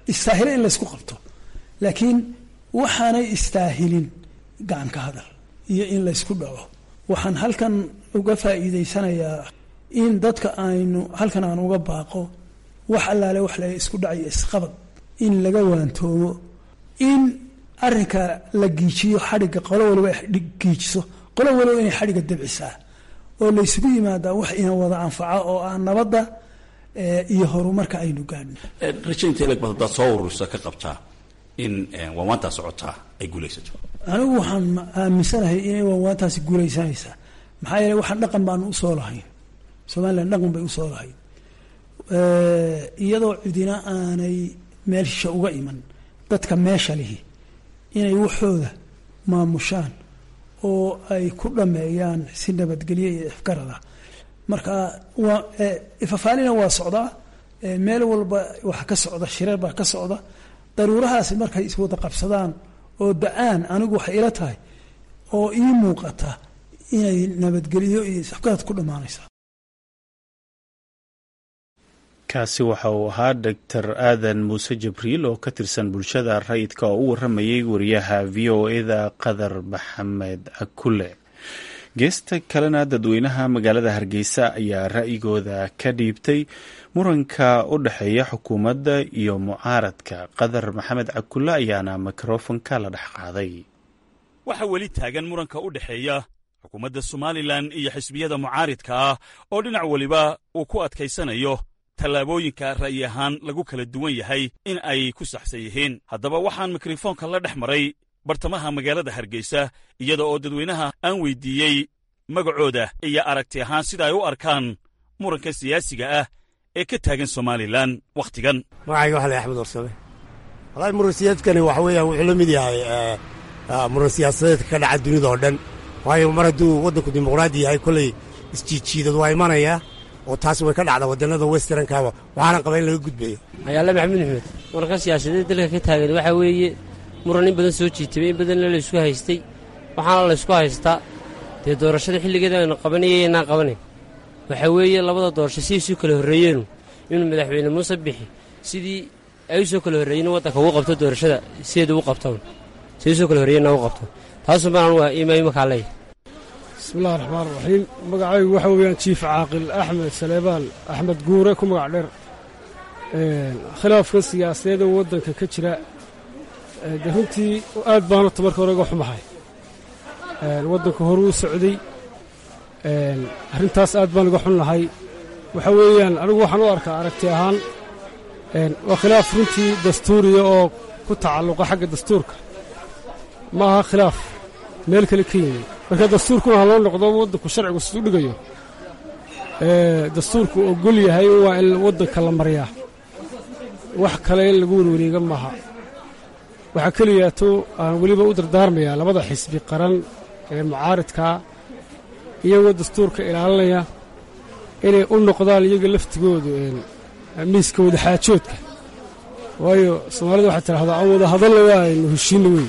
istaahila in laysku qabto laakiin waxaanay istaahilin gacan ka hadal iyo in laysku dhaco waxaan halkan uga faa'iidaysanayaa in dadka aynu halkan aan uga baaqo wax allaale wax la isku dhacayo isqabad in laga waantoomo in arrinka la giijiyo xadhigga qolo waliba ay giijiso qolo waliba inay xadhigga dabcisaa oo laysugu yimaadaa wax ina wada anfaca oo ah nabadda iyo horumarka aynu gaadhno rajaynta ilag bad haddaad soo ururisa ka qabtaa in waanwaantaa socotaa ay guulaysato anigu waxaan aaminsanahay inay waanwaantaasi guulaysanaysaa maxaa yeele waxaan dhaqan baanu usoo lahayn somalilan dhaqan bay usoo lahayn iyadoo cidina aanay meel shisha uga iman dadka meesha lihi inay waxooda maamushaan oo ay ku dhameeyaan si nabadgelyo iyo ifgarada marka waa ifafaalina waa socdaa meel walba waxa ka socda shireer baa ka socda daruurahaasi markay iswada qabsadaan oo da-aan anigu waxay ila tahay oo ii muuqata inay nabadgelyo iyo ifgarad ku dhammaanaysaa kaasi waxa uu ahaa doctor aadan muuse jibriil oo ka tirsan bulshada rayidka oo u waramayay wariyaha v o eda qadar maxamed akule geesta kalena dadweynaha magaalada hargeysa ayaa ra'yigooda ka dhiibtay muranka u dhexeeya xukuumadda iyo mucaaradka qadar maxamed cakule ayaana mikrofonka la dhex qaaday waxaa weli taagan muranka u dhexeeya xukuumadda somalilan iyo xisbiyada mucaaridka ah oo dhinac weliba uu ku adkaysanayo tallaabooyinka ra'yi ahaan lagu kala duwan yahay in ay ku saxsan yihiin haddaba waxaan mikrofoonka la dhex maray bartamaha magaalada hargeysa iyada oo dadweynaha aan weydiiyey magacooda iyo aragti ahaan sida ay u arkaan muranka siyaasiga ah ee ka taagan somalilan wakhtigan magacayga waxa la axmed warsame walahi muran siyaadkani waxa weeyaan wuxuu la mid yahay muran siyaasadeedka ka dhaca dunida oo dhan waayo mar hadduu waddanku dimuqraadi yahay kolley isjiidjiidad waa imanaya oo taas way ka dhacda waddannada westernkaaba waxaana qaba in laga gudbayo ayaale maxamed axmed muranka siyaasadeed dalka ka taagan waxaa weeye muran in badan soo jiitabay in badanna laysku haystay waxaana laysku haystaa dee doorashada xilligeeda aynu qabanayay inaan qabanayn waxaa weeye labada doorasho si isu kala horreeyeenu inuu madaxweyne muuse bixi sidii ay u soo kala horreeyeen waddanka ugu qabto doorashada sideeda u qabtaan si usoo kala horreeyena u qabto taasuu baan waa imaa imakaa leeyahay bismillahi raxmaan raxiim magacaygu waxa weeyaan jiif caaqil axmed saleebaan axmed guure ku magac dheer khilaafka siyaasadeed oo waddanka ka jira dee runtii aad baan horta marka hore uga xumahay waddanka horuu socday arrintaas aad baan uga xun lahay waxa weeyaan anigu waxaan u arkaa aragti ahaan waa khilaaf runtii dastuuriya oo ku tacalluqa xagga dastuurka ma aha khilaaf meel kale ka yimi marka dastuurkuna ha loo noqdo waddanku sharcigu sisu dhigayo dastuurku ogol yahay waa in waddanka la maryaa wax kale in lagu werwareega maaha waxaa keliyaato aan weliba u dardaarmayaa labada xisbi qaran ee mucaaridkaa iyagoo dastuurka ilaalinaya inay u noqdaan iyaga laftigoodu miiska wadaxaajoodka waayo soomaalida waxay tidhahdaa aan wada hadalla waa aynu heshiinna wey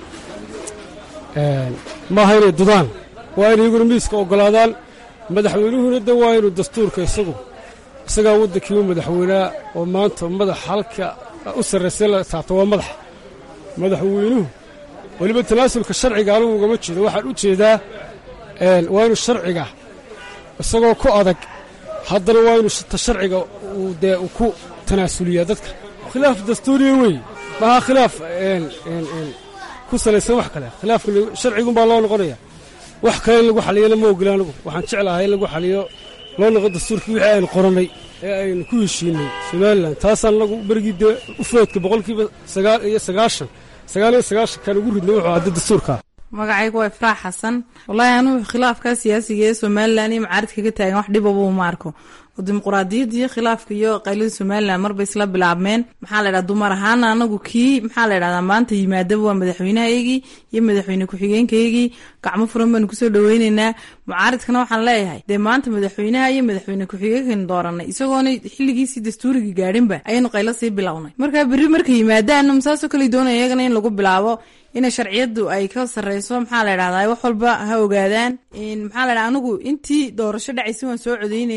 maaha inay dudaan waa inay iyaguna miiska oggolaadaan madaxweynuhuna de waa inuu dastuurka isagu isagaa waddankiiba madaxweynea oo maanta madax halka u sarraysay la taabto waa madax madaxweynuhu weliba tanaasulka sharciga anugu ugama jeedo waxaan u jeedaa waa inuu sharciga isagoo ku adag haddana waa inuu ta sharciga uu dee u ku tanaasuliyaa dadka khilaaf dastuuriya wey maaha khilaaf ku salaysan wax kale khilaafka sharcigumbaa loo noqonaya wax kale in lagu xaliyana ma ogila anigu waxaan jeclahay in lagu xaliyo loo noqo dastuurkii wixii aynu qorannay ee aynu ku heshiinay somalilan taasaan anagu berigii dee u foodka boqolkiiba sagaal iyo sagaashan sagaal iyo sagaashankaan ugu ridnay wuxuu hadda dastuurka magacaygu waa ifraax xasan wallaahi anugu khilaafka siyaasiga ee somalilan iyo macaaridka ka taagan wax dhibaba uma arko oo dimuqraadiyadda iyo khilaafka iyo qaylada somalilan marba isla bilaabmeen maxaa la ydhahda dumar ahaana anagu kii maxaa la ydhahdaa maanta yimaadaba waa madaxweynahaygii iyo madaxweyne ku-xigeenkaygii gacmo furan baanu kusoo dhaweyneynaa mucaaridkana waxaan leeyahay dee maanta madaxweynaha iyo madaxweyne ku-xigeenkaynu dooranay isagoona xilligiisii dastuuriga gaadhinba ayaynu qaylo sii bilownay marka berri markay yimaadaanum saasoo kale doonaya iyagana in lagu bilaabo ina sharciyadu ay ka sareyso maxaa la ydhahdaa wax walba ha ogaadaan maxaa la ydhahda anigu intii doorasho dhacaysa waan soo codeynayey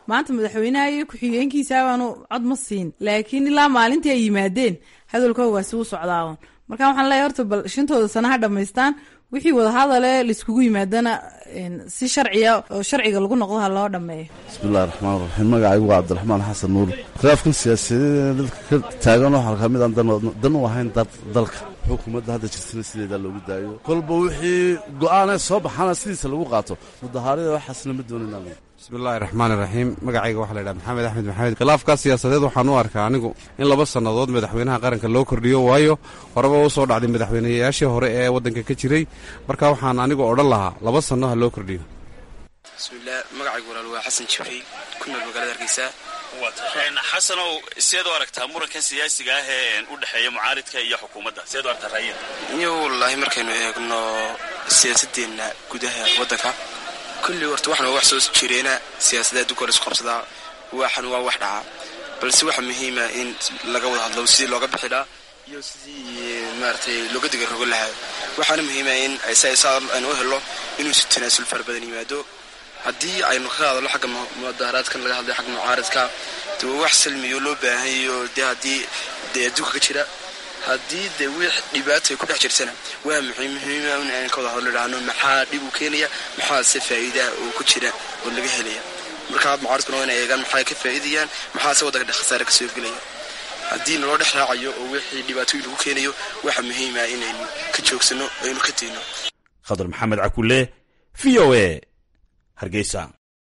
maanta madaxweynaha iyo ku-xigeenkiisa baanu cod ma siin laakiin ilaa maalintii ay yimaadeen hadalkoogaasi u socdaawan marka waxaan leeyahay horta bal shantooda sana ha dhammaystaan wixii wadahadale laiskugu yimaadana si sharciya oo sharciga lagu noqdo ha loo dhammeeyo bismillahi raxmaan raxiim magacaygu waa cabdiraxmaan xasan nuur khilaafkan siyaasadeed dadka ka taagan waxaa ka mid aan dan u ahayn dalka xukuumadda hadda jirtana sideedaa loogu daayo kolba wixii go'aanee soo baxana sidiisa lagu qaato mudahaarada waxaasna ma doonayna bismillahi raxmaan iraxiim magacayga waxaa la ydhaha maxamed axmed maxamed khilaafkaa siyaasadeed waxaan u arkaa anigu in laba sannadood madaxweynaha qaranka loo kordhiyo waayo horeba u soo dhacday madaxweynayaashii hore ee waddanka ka jiray marka waxaan anigu odhan lahaa laba sanno ha loo kordhiyo bismillaah magacaygu walaal waa xasan jibriil ku nool magaalada hargeysa xasanow seed u aragtaa murankan siyaasiga ah ee u dhexeeya mucaaridka iyo xukuumadda seed u aragtaa raayada iyo wallaahi markaynu eegno siyaasadeenna gudaha waddanka kulli horta waxna waa wax soo jireena siyaasadda adduunka hor isku qabsadaa waxan waa wax dhacaa balse waxa muhiima in laga wada hadlo sidii looga bixidhaa iyo sidii maaratay looga diga rogo lahaa waxaana muhiima in saa aynu u helo inuu si tanaasul fara badan yimaado haddii aynu ka hadallo xagga mudaharaadkan laga hadlay xagga mucaaradka de waa wax salmiyo loo baahanyayo dee haddii dee adduunka ka jira haddii dee wix dhibaata ay ku dhex jirtana waa muhiim muhiima in aan ka wada hadlo idhaahno maxaa dhib u keenaya maxaase faa'iidaa oo ku jira oo laga helaya markaa mucaaradkuna waa inay eegaan maxay ka faa'iidayaan maxaase waddanka khasaare ka soo gelaya haddii naloo dhex raacayo oo wixii dhibaatooyin lagu keenayo waxa muhiima inaynu ka joogsanno aynu ka dayno khadar maxamed cakule v o a hargeysa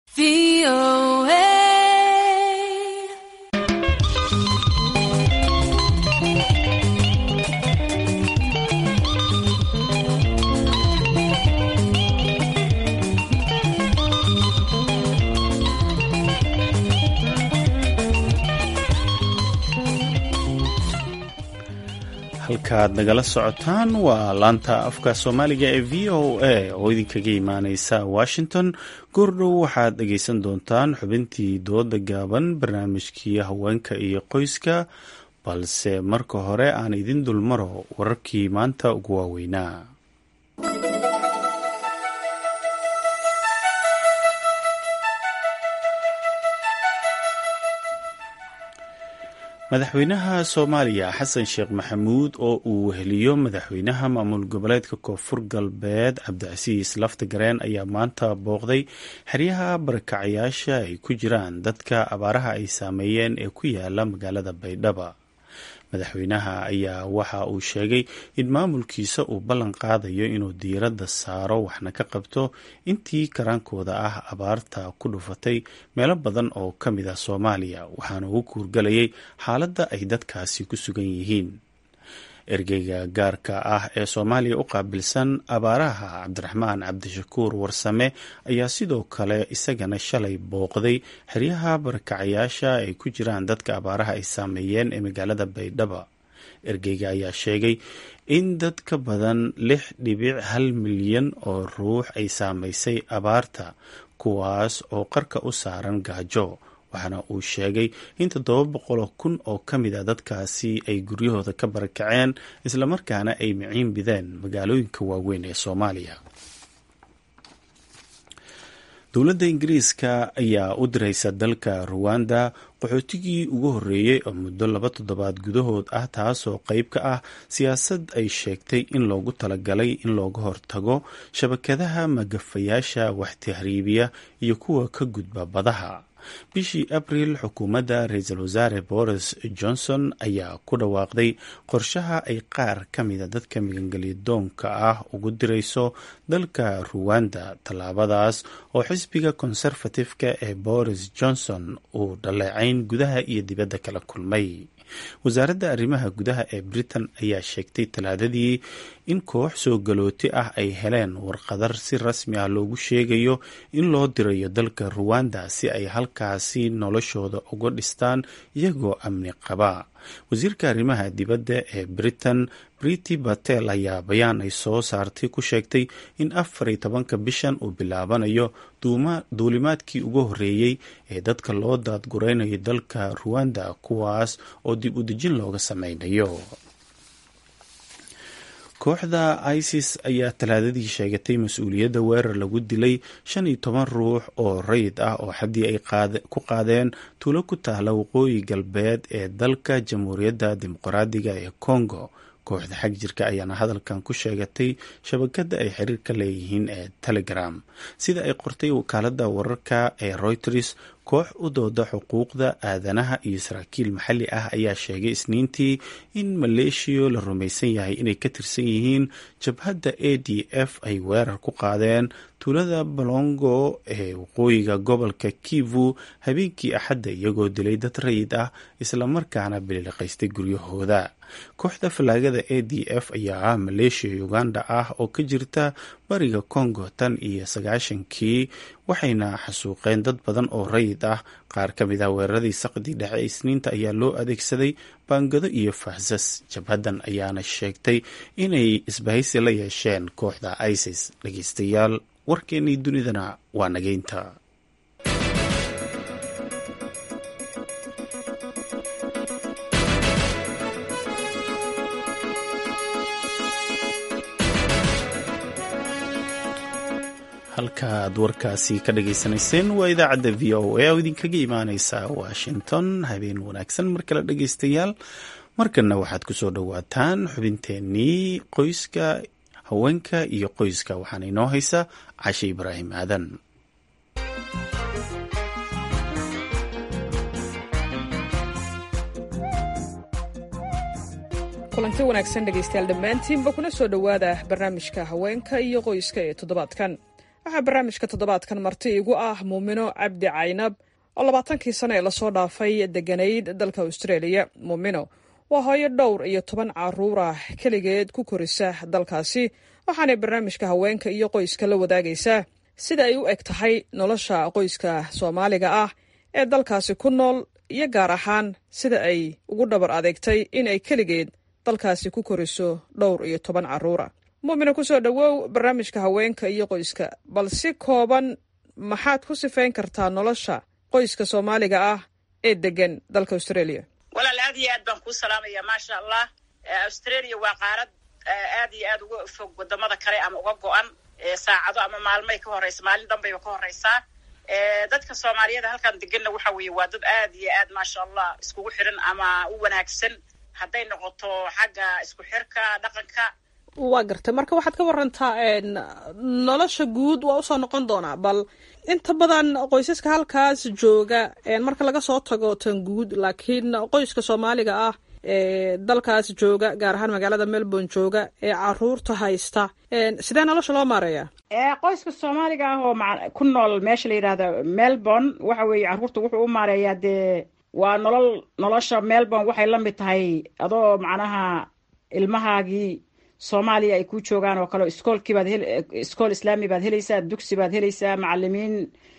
halkaad nagala socotaan waa laanta afka soomaaliga ee v o a oo idinkaga imaaneysa washington goordhow waxaad dhegeysan doontaan xubintii dooda gaaban barnaamijkii haweenka iyo qoyska balse marka hore aan idin dulmaro wararkii maanta ugu waaweynaa madaxweynaha soomaaliya xasan sheekh maxamuud oo uu weheliyo madaxweynaha maamul goboleedka koonfur galbeed cabdicasiis laftagareen ayaa maanta booqday xeryaha barakacayaasha ay ku jiraan dadka abaaraha ay saameeyeen ee ku yaala magaalada baydhaba madaxweynaha ayaa waxa uu sheegay in maamulkiisa uu ballan qaadayo inuu diiradda saaro waxna ka qabto intii karaankooda ah abaarta ku dhufatay meelo badan oo ka mid ah soomaaliya waxaana uu kuurgalayay xaaladda ay dadkaasi ku sugan yihiin ergeyga gaarka ah ee soomaaliya u qaabilsan abaaraha cabdiraxmaan cabdishakuur warsame ayaa sidoo kale isagana shalay booqday xeryaha barakacayaasha ay ku jiraan dadka abaaraha ay saameeyeen ee magaalada baydhaba ergeyga ayaa sheegay in dad ka badan lix dhibic hal milyan oo ruux ay saameysay abaarta kuwaas oo qarka u saaran gaajo waxaana uu sheegay in toddoba boqoloo kun oo ka mid a dadkaasi ay guryahooda ka barakaceen islamarkaana ay miciin bideen magaalooyinka waaweyn ee soomaaliya dowladda ingiriiska ayaa u diraysa dalka ruwanda qaxootigii ugu horreeyey oo muddo laba toddobaad gudahood ah taasoo qeyb ka ah siyaasad ay sheegtay in loogu talagalay in looga hortago shabakadaha magafayaasha waxtahriibiya iyo kuwa ka gudba badaha bishii abril xukuumadda ra-iisul wasaare boris johnson ayaa ku dhawaaqday qorshaha ay qaar ka mida dadka migangelyadoonka ah ugu dirayso dalka ruwanda tallaabadaas oo xisbiga conservative-ka ee boris johnson uu dhaleecayn gudaha iyo dibadda kala kulmay wasaaradda arrimaha gudaha ee britain ayaa sheegtay talaadadii in koox soo galooti ah ay heleen warqadar si rasmi ah loogu sheegayo in loo dirayo dalka ruwanda si ay halkaasi noloshooda uga dhistaan iyagoo amni qaba wasiirka arrimaha dibadda ee britain briti batel ayaa bayaan ay soo saartay ku sheegtay in afar iyo tobanka bishan uu bilaabanayo duulimaadkii ugu horreeyey ee dadka loo daadguraynayo dalka ruwanda kuwaas oo dib u dejin looga sameynayo kooxda isis ayaa talaadadii sheegatay mas-uuliyadda weerar lagu dilay shan iyo toban ruux oo rayid ah oo xaddii ay ku qaadeen tuulo ku taala waqooyi galbeed ee dalka jamhuuriyadda dimuqraadiga ee congo kooxda xag jirka ayaana hadalkan ku sheegatay shabakada ay xiriir ka leeyihiin ee telegram sida ay qortay wakaalada wararka ee reuters koox u dooda xuquuqda aadanaha iyo saraakiil maxalli ah ayaa sheegay isniintii in maleeshiya la rumaysan yahay inay ka tirsan yihiin jabhadda a d f ay weerar ku qaadeen tuulada balongo ee waqooyiga gobolka kivu habeenkii axadda iyagoo dilay dad rayid ah islamarkaana bililiqaystay guryahooda kooxda fallaagada a d f ayaa ah maleeshiya uganda ah oo ka jirta bariga congo tan iyo sagaashankii waxayna xasuuqeen dad badan oo rayid ah qaar ka mid ah weeraradii saqdii dhexe isniinta ayaa loo adeegsaday baangado iyo faasas jabhaddan ayaana sheegtay inay isbahaysi la yeesheen kooxda isis dhegeystayaal warkeennii dunidana waa nageynta halka aad warkaasi ka dhageysanayseen waa idaacadda v o a oo idinkaga imaaneysa washington habeen wanaagsan mar kale dhegeystayaal markana waxaad kusoo dhowaataan xubinteenii qoyska haweenka iyo qoyska waxaana inoo haysa cashe ibraahim aadan kulanti wanaagsan dhegaystayaal dhammaantiinba kuna soo dhowaada barnaamijka haweenka iyo qoyska ee toddobaadkan waxaa barnaamijka toddobaadkan marti igu ah muumino cabdi caynab oo labaatankii sano ee lasoo dhaafay deganayd dalka austraeliya muumino waa hooyo dhowr iyo toban caruur ah keligeed ku korisa dalkaasi waxaanay barnaamijka haweenka iyo qoyska la wadaagaysaa sida ay u eg tahay nolosha qoyska soomaaliga ah ee dalkaasi ku nool iyo gaar ahaan sida ay ugu dhabar adeegtay in ay keligeed dalkaasi ku koriso dhowr iyo toban caruura muumina kusoo dhowow barnaamijka haweenka iyo qoyska bal si kooban maxaad ku sifayn kartaa nolosha qoyska soomaaliga ah ee degan dalka australia walaal aad iyo aad baan kuu salaamaya maasha allah australia waa qaarad aad iyo aad uga fog wadamada kale ama uga go-an saacado ama maalmay ka horeysa maalin danbayba ka horeysaa dadka soomaaliyada halkan deganna waxa weeye waa dad aad iyo aad maasha allah iskugu xiran ama u wanaagsan hadday noqoto xagga isku xirka dhaqanka waa gartay marka waxaad ka warantaa nolosha guud waa usoo noqon doonaa bal inta badan qoysaska halkaas jooga marka laga soo tago tan guud laakiin qoyska soomaaliga ah ee dalkaas jooga gaar ahaan magaalada melbourne jooga ee caruurta haysta sidee nolosha loo maareeyaa qoyska soomaaliga ah oo ku nool meesha la yidhahda melbourne waxa weeye caruurta wuxuu u maareeyaa dee waa nolol nolosha melbourne waxay la mid tahay adoo macnaha ilmahaagii soomaaliya ay ku joogaan oo kale iskoolkii baad iskool islaami baad helaysaa dugsi baad helaysaa macalimiin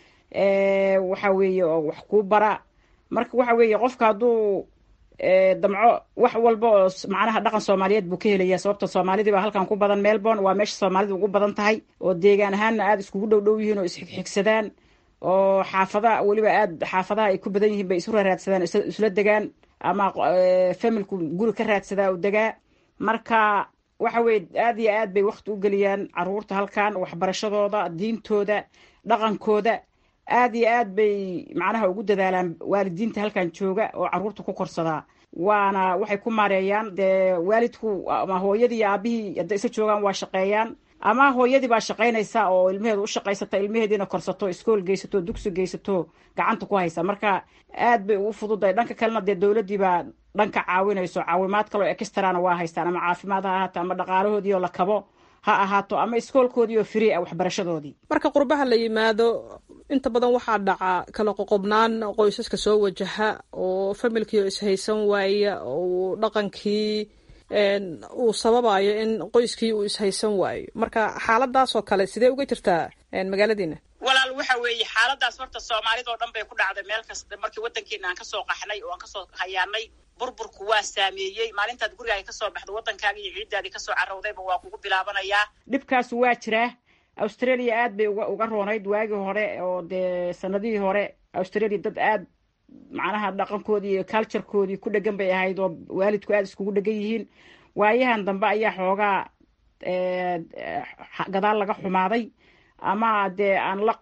waxa weeye oo wax kuu bara marka waxa weeye qofka hadduu damco wax walba oo macnaha dhaqan soomaaliyeed buu ka helaya sababta soomaalidii baa halkan ku badan melbourne waa meesha soomaalida ugu badan tahay oo deegaan ahaanna aada iskugu dhow dhow yihiin oo isxigxigsadaan oo xaafada weliba aada xaafadaha ay ku badan yihiin bay isu raraadsadaan isla degaan ama familku guri ka raadsadaa u degaa marka waxa weye aad iyo aad bay wakti u geliyaan caruurta halkan waxbarashadooda diintooda dhaqankooda aad iyo aad bay macnaha ugu dadaalaan waalidiinta halkan jooga oo caruurta ku korsadaa waana waxay ku maareeyaan dee waalidku ama hooyadii iyo aabihii hadday isa joogaan waa shaqeeyaan ama hooyadii baa shaqaynaysa oo ilmaheedu u shaqaysata ilmaheediina korsato iskool geysato dugsi geysato gacanta ku haysa marka aad bay ugu fududahay dhanka kalena dee dowladdii baa dhanka caawinayso caawimaad kaloo extrana waa haystaan ama caafimaad ha ahaato ama dhaqaalahoodii oo la kabo ha ahaato ama iskoolkoodii oo free ah waxbarashadoodii marka qurbaha la yimaado inta badan waxaa dhaca kala qoqobnaan qoysaska soo wajaha oo familkii oo ishaysan waaya oo dhaqankii uu sababayo in qoyskii uu ishaysan waayo marka xaaladaasoo kale sidee uga jirtaa magaaladiina walaal waxa weeye xaaladaas horta soomaalida oo dhan bay ku dhacday meel kasta markii waddankeena aan kasoo qaxnay oo aan kasoo hayaanay burburku waa saameeyey maalintaad gurigaaga kasoo baxdo waddankaaga iyo ciiddaadii kasoo carowdayba waa kugu bilaabanayaa dhibkaasu waa jiraa australia aad bay uga uga roonayd waagii hore oo dee sanadihii hore australia dad aad macnaha dhaqankoodii iyo culturekoodii ku dhegan bay ahayd oo waalidku aada iskugu dhegan yihiin waayahan dambe ayaa xoogaa gadaal laga xumaaday ama dee aan la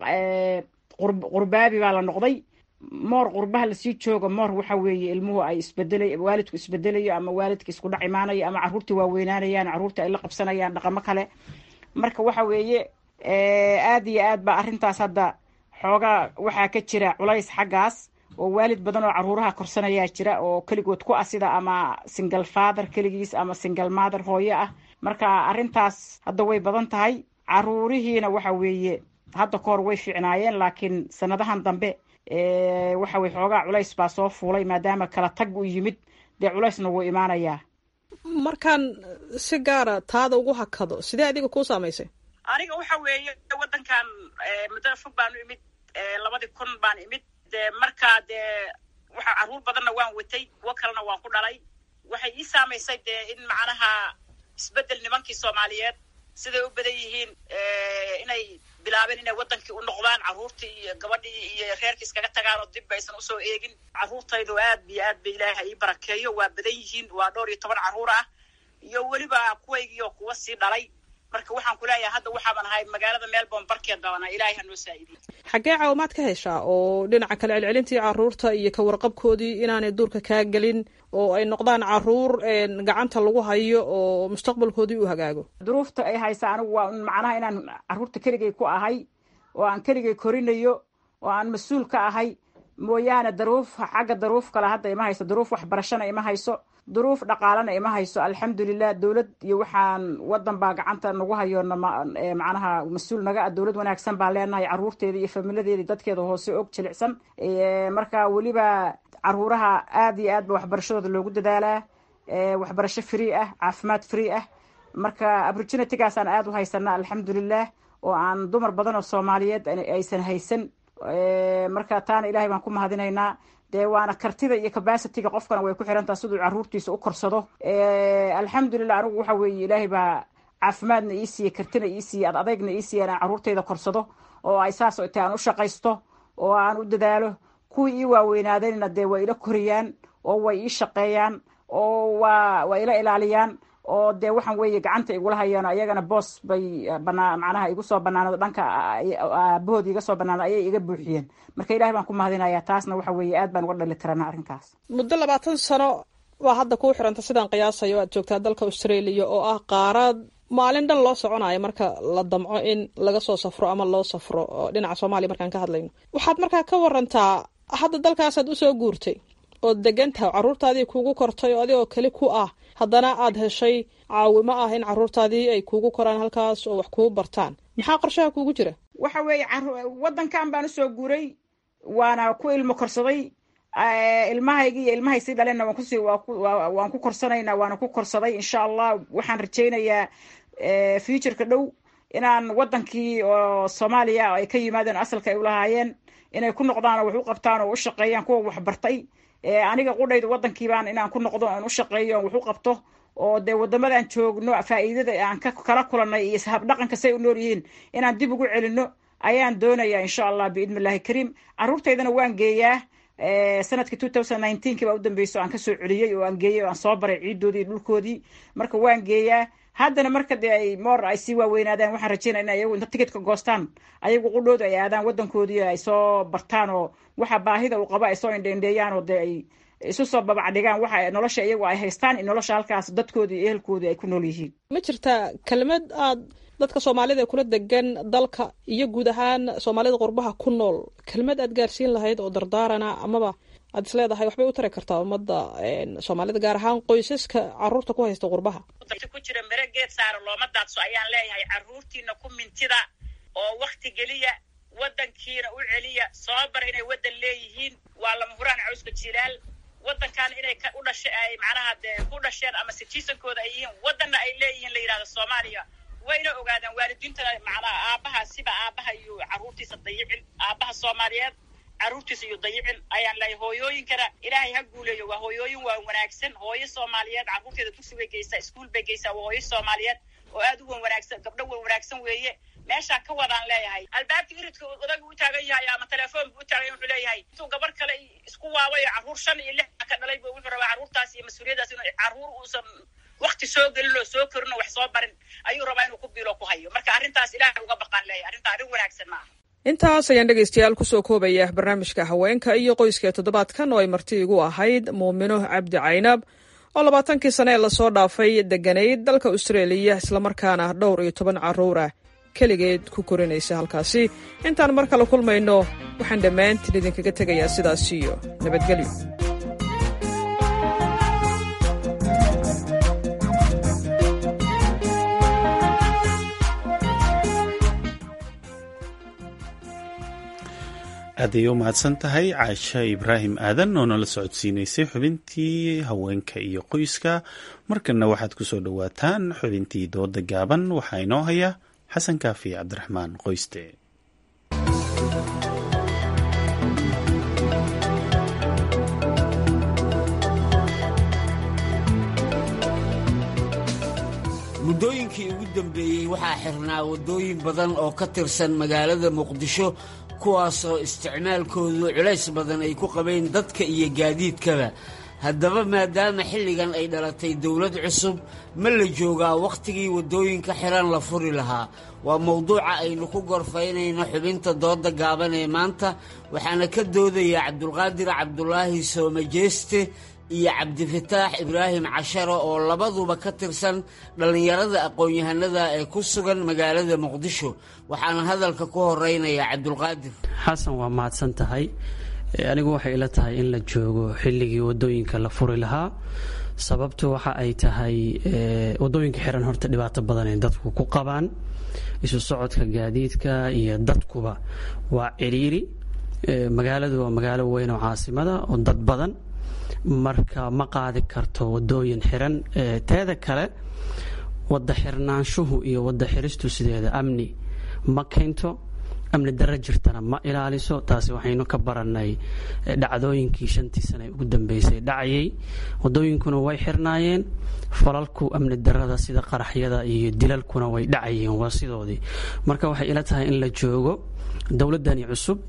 qurbaabi baa la noqday moor qurbaha lasii jooga moor waxa weeye ilmuhu ay isbedelay waalidku isbedelayo ama waalidka isku dhac imaanayo ama carruurtii waaweynaanayaan carruurtii ay la qabsanayaan dhaqamo kale marka waxa weeye aad iyo aad ba arrintaas hadda xoogaa waxaa ka jira culays xaggaas oo waalid badan oo caruuraha korsanayaa jira oo keligood ku ah sida ama single father keligiis ama single mother hooyo ah marka arrintaas hadda way badan tahay caruurihiina waxa weeye hadda kahor way fiicnaayeen laakiin sanadahan dambe waxa weye xoogaa culays baa soo fuulay maadaama kala tag u yimid dee culaysna wuu imaanayaa markaan si gaara taada ugu hakado sidee adiga kuu saamaysay aniga waxa weeye waddankan muddada fog baanu imid labadii kun baan imid de markaa dee waxa carruur badanna waan watay kuwo kalena waan ku dhalay waxay ii saamaysay dee in macnaha isbeddel nimankii soomaaliyeed siday u badan yihiin inay bilaabeen inay waddankii u noqdaan carruurtii iyo gabadhii iyo reerkii iskaga tagaan oo dib aysan usoo eegin carruurtaydu aad iyo aad ba ilaaha ii barakeeyo waa badan yihiin waa dhowr iyo toban carruur ah iyo weliba kuwaygii oo kuwa sii dhalay marka waxaan ku leeyahay hadda waxaaban ahay magaalada melbourne barkeed baana ilaahay ha noo saa'idiyo xaggee caawimaad ka heshaa oo dhinaca kale celcelintii carruurta iyo ka warqabkoodii inaanay duurka kaa gelin oo ay noqdaan carruur gacanta lagu hayo oo mustaqbalkoodii u hagaago duruufta ay haysa anigu waa macnaha inaan carruurta keligay ku ahay oo aan keligay korinayo oo aan mas-uul ka ahay mooyaane daruuf xagga daruuf kale hadda ima hayso daruuf waxbarashana ima hayso duruuf dhaqaalana ima hayso alxamdulilah dowlad iyo waxaan wadan baa gacanta nagu hayo macnaha mas-uul naga ah dowlad wanaagsan baan leenahay caruurteeda iyo familadeeda dadkeeda hoose og jilicsan marka weliba caruuraha aad iyo aad ba waxbarashadooda loogu dadaalaa waxbarasho free ah caafimaad free ah marka opportunitygaasaan aad u haysana alxamdulilah oo aan dumar badan oo soomaaliyeed aysan haysan marka taana ilahay baan ku mahadinaynaa dee waana kartida iyo capacityga qofkana way ku xirantaha siduu caruurtiisa u korsado alxamdulilah anigu waxa weeye ilaahay baa caafimaadna ii siiyey kartina ii siiyey ad adeygna ii siiyey inaan caruurtayda korsado oo ay saas ta aan u shaqaysto oo aan u dadaalo kuwii ii waaweynaadeenna dee way ila koriyaan oo way ii shaqeeyaan oo waa way ila ilaaliyaan oo dee waxaan weeye gacanta igula hayaan ayagana boos bay banaa macnaha igu soo banaanado dhanka aabahood iga soo banaanado ayay iga buuxiyeen marka ilahay baan ku mahadinayaa taasna waxa weeye aad baan uga dhali tirana arrinkaas muddo labaatan sano waa hadda kuu xiranta sidaan qiyaasayo aad joogtaa dalka australia oo ah qaarad maalin dhan loo soconayo marka la damco in laga soo safro ama loo safro dhinaca soomaaliya markaan ka hadlayno waxaad markaa ka warantaa hadda dalkaasaad usoo guurtay ood degan tahay caruurtaadii kuugu kortay oo adigoo keli ku ah haddana aad heshay caawimo ah in caruurtaadii ay kuugu koraan halkaas oo wax kugu bartaan maxaa qorshaha kuugu jira waxa weeye waddankan baan usoo guuray waana ku ilmo korsaday ilmahaygi iyo ilmahay sii dhaleenna waan kusi waan ku korsanaynaa waana ku korsaday insha allah waxaan rajaynayaa futureka dhow inaan waddankii oo soomaaliya ay ka yimaadeen asalka ay ulahaayeen inay ku noqdaan oo wax u qabtaan oo u shaqeeyaan kuwa waxbartay aniga qudhayda waddankiibaan inaan ku noqdo aan u shaqeeyo aan wax u qabto oo dee wadamadan joogno faa'iidada aan kala kulanay iyo habdhaqanka say u nool yihiin inaan dib ugu celino ayaan doonayaa insha allah biidni illahi kariim caruurtaydana waan geeyaa sanadkii two thousand nineteenkii baa u dambeyso aan kasoo celiyey oo aan geeyey oo aan soo baray ciidoodii dhulkoodii marka waan geeyaa haddana marka dee ay moor ay sii waaweynaadaan waxaan rajeynaya in ayagu inta ticketka goostaan ayagu qudhooda ay aadaan waddankoodii ay soo bartaan oo waxa baahida uu qabo ay soo indheindheeyaan oo dee ay isu soo babacdhigaan waxa nolosha iyagu ay haystaan in nolosha halkaas dadkoodii iyo ehelkoodii ay ku nool yihiin ma jirtaa kelmad aad dadka soomaalida ee kula degan dalka iyo guud ahaan soomaalida qurbaha ku nool kelmad aad gaarsiin lahayd oo dardaarana amaba aad is leedahay waxbay u tari kartaa ummadda soomaalida gaar ahaan qoysaska caruurta ku haysta qurbaha ku jira mere geed saara looma daadso ayaan leeyahay caruurtiina ku mintida oo wakti geliya waddankiina u celiya soo bara inay waddan leeyihiin waa lama huraan cawska jilaal waddankan inay u dhasha ay macnaha dee ku dhasheen ama citizenkooda ay yihiin waddanna ay leeyihiin la yidhahdo soomaaliya wayna ogaadaan waalidiintana macnaha aabaha siba aabaha iyo carruurtiisa dayicin aabaha soomaaliyeed carruurtiisa iyo dayicin ayaan leeyahay hooyooyinkana ilaahay ha guuleeyo waa hooyooyin waa wanaagsan hooyo soomaaliyeed carruurteeda dugsi bay geysaa iskuol bay geysaa waa hooyo soomaaliyeed oo aad u wan wanaagsan gabdho wan wanaagsan weeye meeshaa ka wadaan leeyahay albaabka iridka odaga u taagan yahay ama telefoon bu u taagan yahay wuxuu leeyahay intuu gabar kale isku waabayo carruur shan iyo lix ka dhalay bu wuxuu rabaa carruurtaas iyo mas-uuliyaddaas inuu carruur uusan wakti soo gelin oo soo korin oo wax soo barin ayuu rabaa inuu ku biilo ku hayo marka arrintaas ilaahay uga baqaan leeyahay arrinta arrin wanaagsan maaha intaas ayaan dhegaystayaal kusoo koobaya barnaamijka haweenka iyo qoyska ee toddobaadkan oo ay marti igu ahayd muumino cabdi caynab oo labaatankii sane ee lasoo dhaafay deganayd dalka austraeliya islamarkaana dhowr iyo toban carruur ah keligeed ku korinaysa halkaasi intaan mar kale kulmayno waxaan dhammaantiin idinkaga tegayaa sidaas iyo nabadgelyo aaday u mahadsan tahay caasha ibraahim aadan oo nala socodsiinaysay xubintii haweenka iyo qoyska markana waxaad ku soo dhowaataan xubintii dooda gaaban waxaa inoo haya xasan kaafi cabdiraxmaan qoyste muddooyinkii ugu dambeeyey waxaa xirnaa waddooyin badan oo ka tirsan magaalada muqdisho kuwaasoo isticmaalkoodu culays badan ay ku qabeen dadka iyo gaadiidkaba haddaba maadaama xilligan ay dhalatay dowlad cusub ma la joogaa wakhtigii waddooyinka xiran la furi lahaa waa mowduuca aynu ku gorfaynayno xubinta dooda gaaban ee maanta waxaana ka doodaya cabdulqaadir cabdulaahi soomajeeste iyo cabdifataax ibraahim casharo oo labaduba ka tirsan dhallinyarada aqoon-yahanada ee ku sugan magaalada muqdisho waxaana hadalka ku horeynaya cabdulqaadir xasan waa mahadsan tahay anigu waxay ila tahay in la joogo xilligii wadooyinka la furi lahaa sababtu waxa ay tahay wadooyinka xiran horta dhibaato badan ay dadku ku qabaan isu socodka gaadiidka iyo dadkuba waa ciriiri magaaladu waa magaalo weyn oo caasimada oo dad badan marka ma qaadi karto wadooyin xiran teeda kale wada xirnaanshuhu iyo wada xiristu sideeda amni ma keento amni daro jirtana ma ilaaliso taasi waxaynu ka baranay dhacdooyinkii shantii sane ugu dambeysay dhacayay wadooyinkuna way xirnaayeen falalku amni darada sida qaraxyada iyo dilalkuna way dhacayeen waa sidoodii marka waxay ila tahay in la joogo dowladani cusub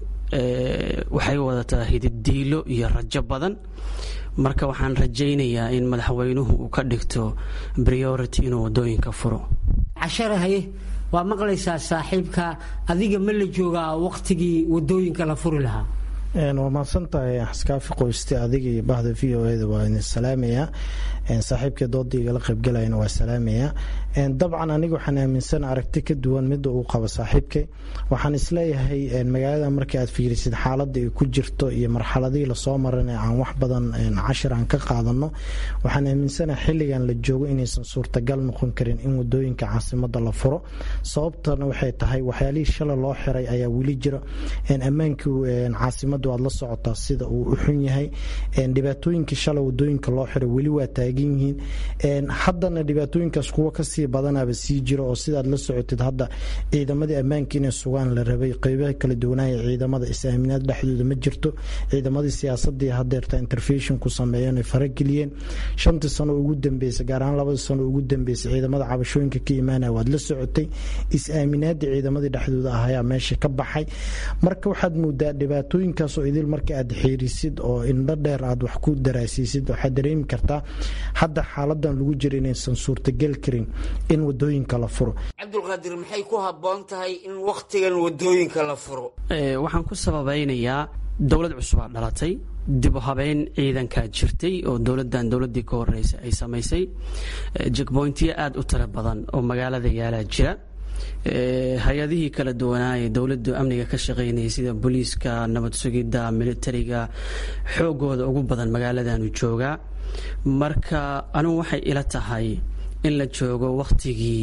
waxay wadataa hididiilo iyo rajo badan marka waxaan rajaynayaa in madaxweynuhu uu ka dhigto priority inuu wadooyinka furo casharahaye waa maqlaysaa saaxiibka adiga ma la joogaa wakhtigii wadooyinka la furi lahaa waa mahadsantahay xaskaafi qoyste adiga iyo bahda v o eda waa idin salaamayaa saaxiibkii doodaiga la qaybgalayana waa salaamayaa dabcan aniga waxaan aaminsan aragti ka duwan midda uu qabo saaxiibkay waxaan isleeyahay magaalada markii aad fiirisid xaaladda ay ku jirto iyo marxaladihii lasoo maran aan wax badan cashir aan ka qaadano waxaan aaminsanaha xilligan la joogo inaysan suurtagal noqon karin in wadooyinka caasimada la furo sababtana waxay tahay waxyaalihii shala loo xiray ayaa weli jira ammaankii caasimadu aad la socotaa sida uu u xun yahay dhibaatooyinkii shala wadooyinka loo xiray weli waa taagan yihiin haddana dhibaatooyinkaas kuwa kasii badanaba sii jiro oo sidaad la socotid hadda ciidamadii ammaanka inay sugaan la rabay qeybaha kala duwanaya ciidamada is-aaminaad dhexdooda ma jirto ciidamadii siyaasadii hadeerta interfeshon ku sameeyeen ay farageliyeen shantii sano ugu dambeysay gaar ahaan labadii sano ugu dambeysay ciidamada cabashooyinka ka imaanaya waad la socotay is-aaminaadii ciidamadii dhexdooda ah ayaa meesha ka baxay marka waxaad moodaa dhibaatooyinkaasoo idil marka aad xiirisid oo indho dheer aad wax ku daraasiisid waxaad dareemi kartaa hadda xaaladan lagu jira inaysan suurtagal karin in wadooyinka la furo cabdulqaadir maxay ku habboon tahay in wakhtigan wadooyinka la furo waxaan ku sababaynayaa dowlad cusubaa dhalatay dib u habeyn ciidankaa jirtay oo dowladan dowladii ka horeysa ay samaysay jekboyntiyo aada u tiro badan oo magaalada yaalaa jira hay-adihii kala duwanaaye dowladu amniga ka shaqeynayay sida booliiska nabad sugidda militariga xoogooda ugu badan magaaladanu joogaa marka anigu waxay ila tahay in la joogo wakhtigii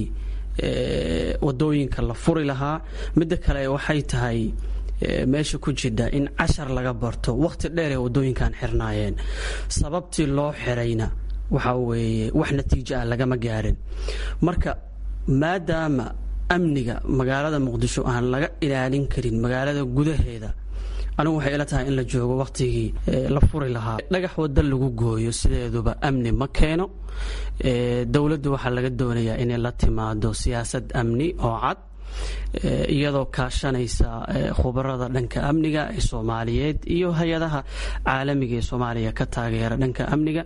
wadooyinka la furi lahaa midda kale waxay tahay meesha ku jidha in cashar laga barto wakhti dheer ee wadooyinkan xirnaayeen sababtii loo xirayna waxa weeye wax natiijo ah lagama gaarin marka maadaama amniga magaalada muqdisho aan laga ilaalin karin magaalada gudaheeda anigu waxay ila tahay in la joogo wakhtigii la furi lahaa dhagax wada lagu gooyo sideeduba amni ma keeno dowladdu waxaa laga doonayaa inay la timaado siyaasad amni oo cad iyadoo kaashanaysa khubarada dhanka amniga ee soomaaliyeed iyo hay-adaha caalamiga ee soomaaliya ka taageera dhanka amniga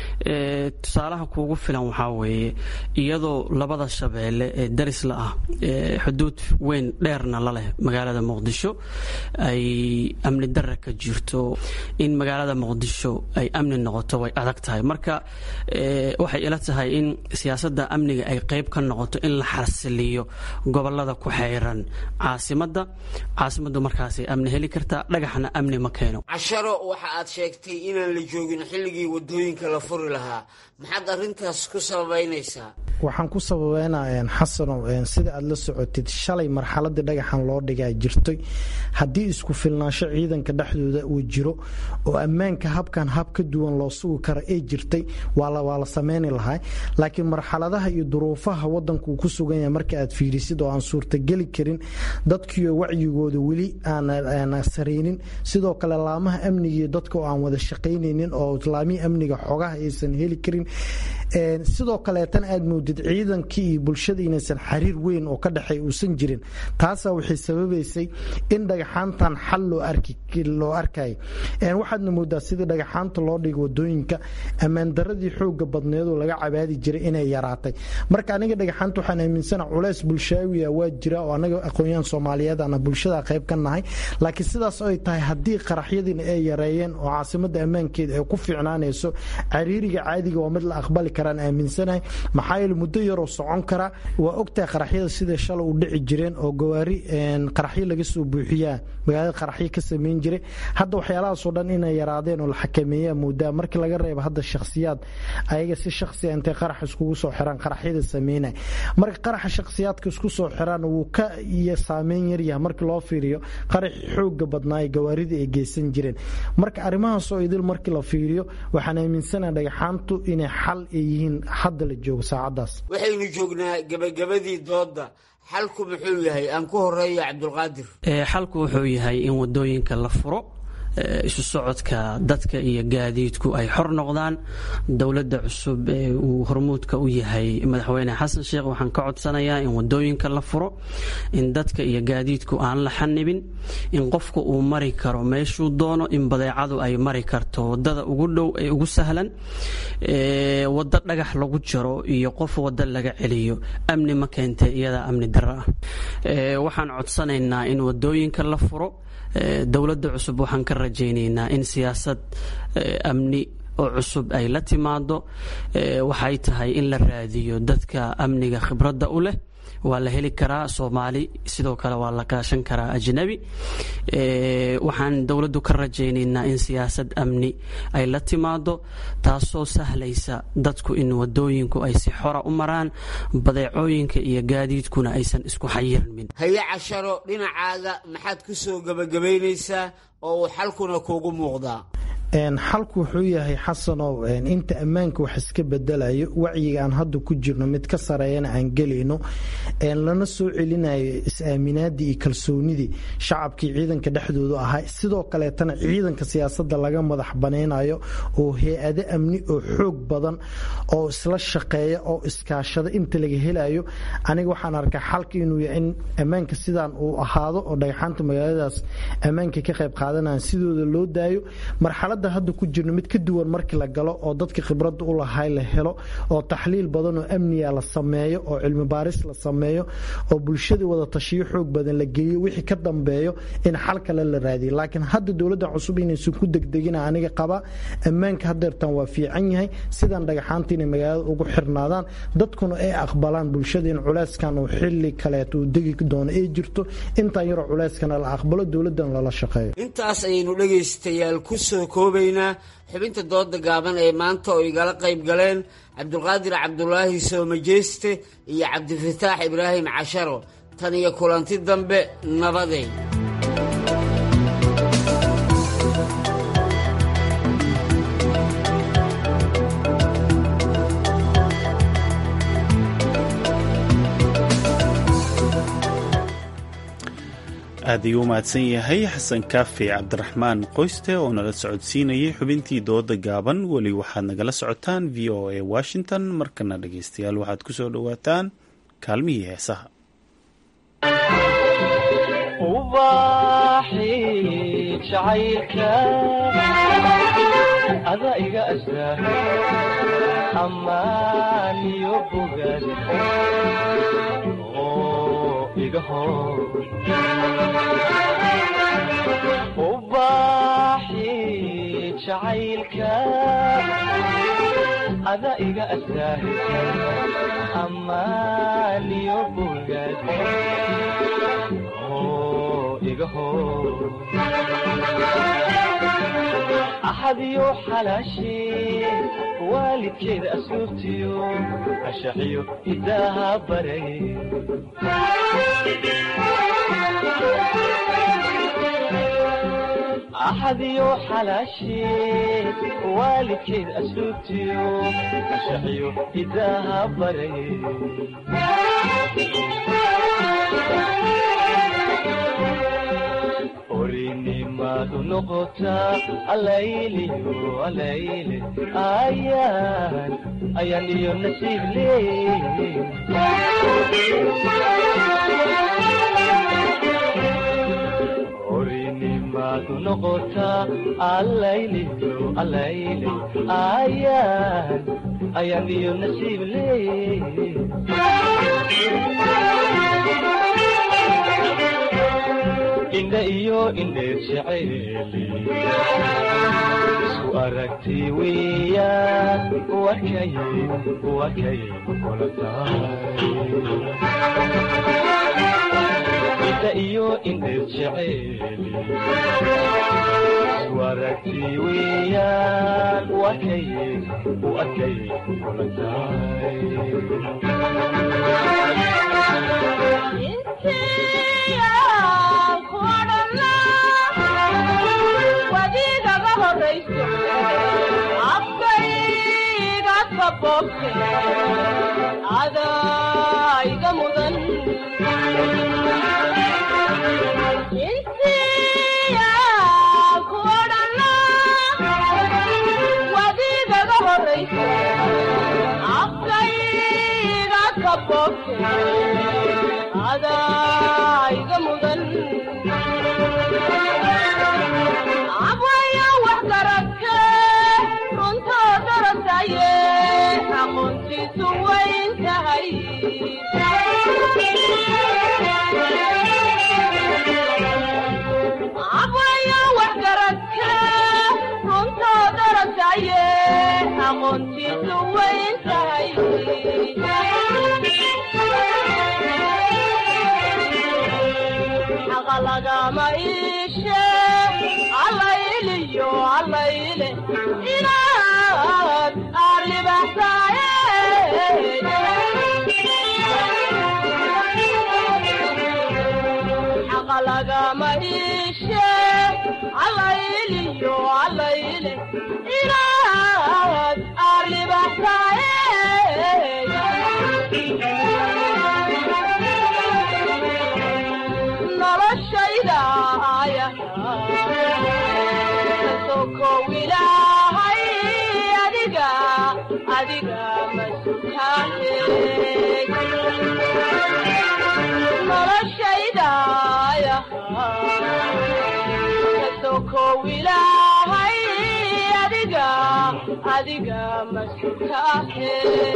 tusaalaha kuugu filan waxaa weeye iyadoo labada shabeelle ee darisla ah xuduud weyn dheerna la leh magaalada muqdisho ay amni dara ka jirto in magaalada muqdisho ay amni noqoto way adag tahay marka waxay ila tahay in siyaasadda amniga ay qayb ka noqoto in la xasiliyo gobolada ku xeyran caasimada caasimaddu markaasay amni heli kartaa dhagaxna amni ma keeno casharo waxa aad sheegtay inaan la joogin xilligii wadooyinka la furi lahaa maxaad arrintaas ku sababaynaysaa waxaan ku sababeynaa xasanow sida aad la socotid shalay marxaladii dhagaxan loo dhigaa jirtay haddii isku filnaansho ciidanka dhexdooda uu jiro oo ammaanka habkan hab ka duwan loo sugi karo ay jirtay waa la sameyni lahaa laakiin marxaladaha iyo duruufaha wadanku uu ku sugan yahay marka aad fiirisid oo aan suurtageli karin dadkiio wacyigooda weli aan saraynin sidoo kale laamaha amniga dadka oo aan wada shaqaynaynin oo laamihii amniga xogaha aysan heli karin sidoo kaleetan aad moodid ciidankii iyo bulshada inaysan xiriir weyn oo ka dhexeey uusan jirin taasaa waxay sababaysay in dhagaxaantan xal loo arkay waxaadna moodaa sidii dhagaxaanta loo dhigo wadooyinka ammaandaradii xooga badneedoo laga cabaadi jiray inay yaraatay marka aniga dhagaxaanta waxaan aaminsana culeys bulshaawiya waa jira oo anaga aqoonyahan soomaaliyeed ana bulshada qayb ka nahay laakiin sidaas ay tahay haddii qaraxyadiina ay yareeyeen oo caasimada ammaankeeda ay ku fiicnaanayso cariiriga caadiga waa mid la aqbali karaan aaminsanahay maxaa yeele muddo yaroo socon kara waa ogtahay qaraxyada sida shalay u dhici jireen oo gawaari qaraxyo laga soo buuxiyaa magaalada qaraxyo ka samayn jiray hadda waxyaalahaasoo dhan inay yaraadeen oo la xakameeyaa moodaa markii laga reebo hadda shakhsiyaad ayaga si shakhsiya intay qarax iskugu soo xiraan qaraxyada sameynay marka qaraxa shakhsiyaadka isku soo xiraan wuu ka iyo saameyn yaryahay markii loo fiiriyo qaraxi xooga badnaaye gawaarida ay geysan jireen marka arrimahaasoo idil markii la fiiriyo waxaan aaminsanaha dhagaxaantu inay xal ay yihiin hadda la joogo saacadaas waxaynu joognaa gebagabadii doodda xalku muxuu yahay aan ku horeeyo cabdulqaadir xalku wuxuu yahay in wadooyinka la furo isu socodka dadka iyo gaadiidku ay xor noqdaan dowladda cusub ee uu hormuudka u yahay madaxweyne xasan sheekh waxaan ka codsanayaa in wadooyinka la furo in dadka iyo gaadiidku aan la xanibin in qofku uu mari karo meeshuu doono in badeecadu ay mari karto wadada ugu dhow ee ugu sahlan wado dhagax lagu jaro iyo qof wado laga celiyo amni ma keentay iyadaa amni daro ah waxaan codsanaynaa in wadooyinka la furo dowladda cusub waxaan ka rajaynaynaa in siyaasad amni oo cusub ay la timaado waxay tahay in la raadiyo dadka amniga khibradda u leh waa la heli karaa soomaali sidoo kale waa la kaashan karaa ajnabi waxaan dowladdu ka rajaynaynaa in siyaasad amni ay la timaado taasoo sahlaysa dadku in wadooyinku ay si xora u maraan badeecooyinka iyo gaadiidkuna aysan isku xayirmin haye casharo dhinacaaga maxaad ku soo gebagabaynaysaa oo uu xalkuna kuugu muuqdaa xalku wuxuu yahay xasanow inta ammaanka wax iska bedelayo wacyiga aan hadda ku jirno mid ka sareeyana aan gelayno lana soo celinayo is-aaminaadii iyo kalsoonidii shacabkii ciidanka dhexdoodu ahaa sidoo kaleetana ciidanka siyaasada laga madax banaynayo oo hay-ado amni oo xoog badan oo isla shaqeeya oo iskaashada inta laga helayo aniga waxaan arkaa xalka inuu yahay in ammaanka sidaan uu ahaado oo dhagxaanta magaaladaas ammaanka ka qayb qaadanaya sidooda loo daayo marxalad hadda ku jirno mid ka duwan markii la galo oo dadka khibradda u lahay la helo oo taxliil badan oo amniga la sameeyo oo cilmi baaris la sameeyo oo bulshada wada tashiyo xoog badan la geliyo wixii ka dambeeyo in xal kale la raadiyo laakiin hadda dowladda cusub inaysan ku degdegina aniga qaba ammaanka hadeertan waa fiican yahay sidaan dhagaxaanta inay magaalada ugu xirnaadaan dadkuna ay aqbalaan bulshada in culeyskan uu xili kaleeto uu degi doono ay jirto intaan yaroo culeyskana la aqbalo dowladdan lala shaqeeyo intaas ayaynu dhegaystayaal ku soo koobaynaa xubinta dooda gaaban ee maanta oo igala qayb galeen cabdulqaadir cabdulaahi soomajeeste iyo cabdifataax ibraahim casharo tan iyo kulanti dambe nabadey aad ayuu u mahadsan yahay xasan kaafi cabdiraxmaan qoyste oo nala socodsiinayay xubintii dooda gaaban weli waxaad nagala socotaan v o a washington markana dhegeystayaal waxaad ku soo dhowaataan kaalmihii heesaha ubaaxi jacaylka ada iga astaa ammaan iyo bogaad oo iga hor ubaaxi jacaylka ada iga astaa ammaan iyo bogaad axadiyo xalaashee waalidkeeda asluubtiyo ashaxiyo hidaaha baray axadiyo xalaashee waalidkeeda asluubtiyo ashaxiyo hidaaha baray orinimadu noqotaa alayliyo alayle ayaan ayaan iyo nasiib leey orinimadu noqotaa alayliyo alayle ayaan ayaan iyo nasiib leey indha iyo indheer jeceeli isku aragti weeyaan wakay wakay kula tahay indha iyo indheer jeceeli isku aragti weeyaan wakay wakay kula wadiigaga horayso afkayga kabobte adayga mudan intiya kuodhana wadiigaga horayso afkayga kabobte adayga mudan abwaya wax garadke runtoo darasaye aqoontiisu wayn tahay abwaya wax garadke runtoo darasaye aqoontiisu wayn tahay xaqa lagama iishe allayliyo allayle inaad aarlibaxsaaye xaqa lagama iishe allayliyo allayle inaad aarlibaxsaaye noloshayda aya sokow ilaahay adiga adiga masutaane noloshaydaya sokow ilaahay adiga adiga masutaane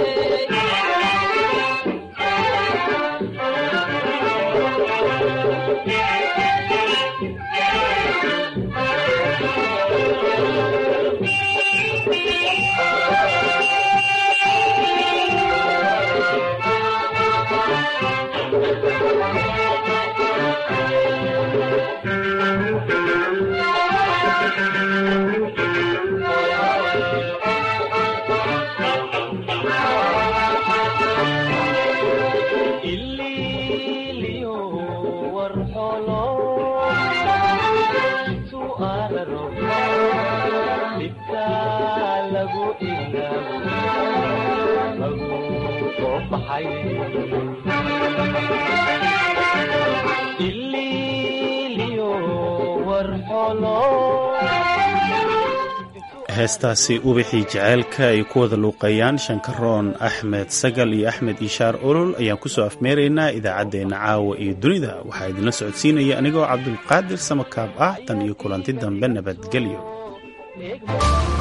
ililiyo warxolo su'aararo dhibka lagu ilaabo lagu soo baxay ililiyo warxolo heestaasi ubixii jaceylka ay ku wada luuqeeyaan shankaroon axmed sagal iyo axmed ishaar olol ayaan kusoo afmeeraynaa idaacaddeenna caawa iyo dunida waxaa idinla socodsiinaya anigoo cabdulqaadir samakaab ah tan iyo kulanti dambe nabadgelyo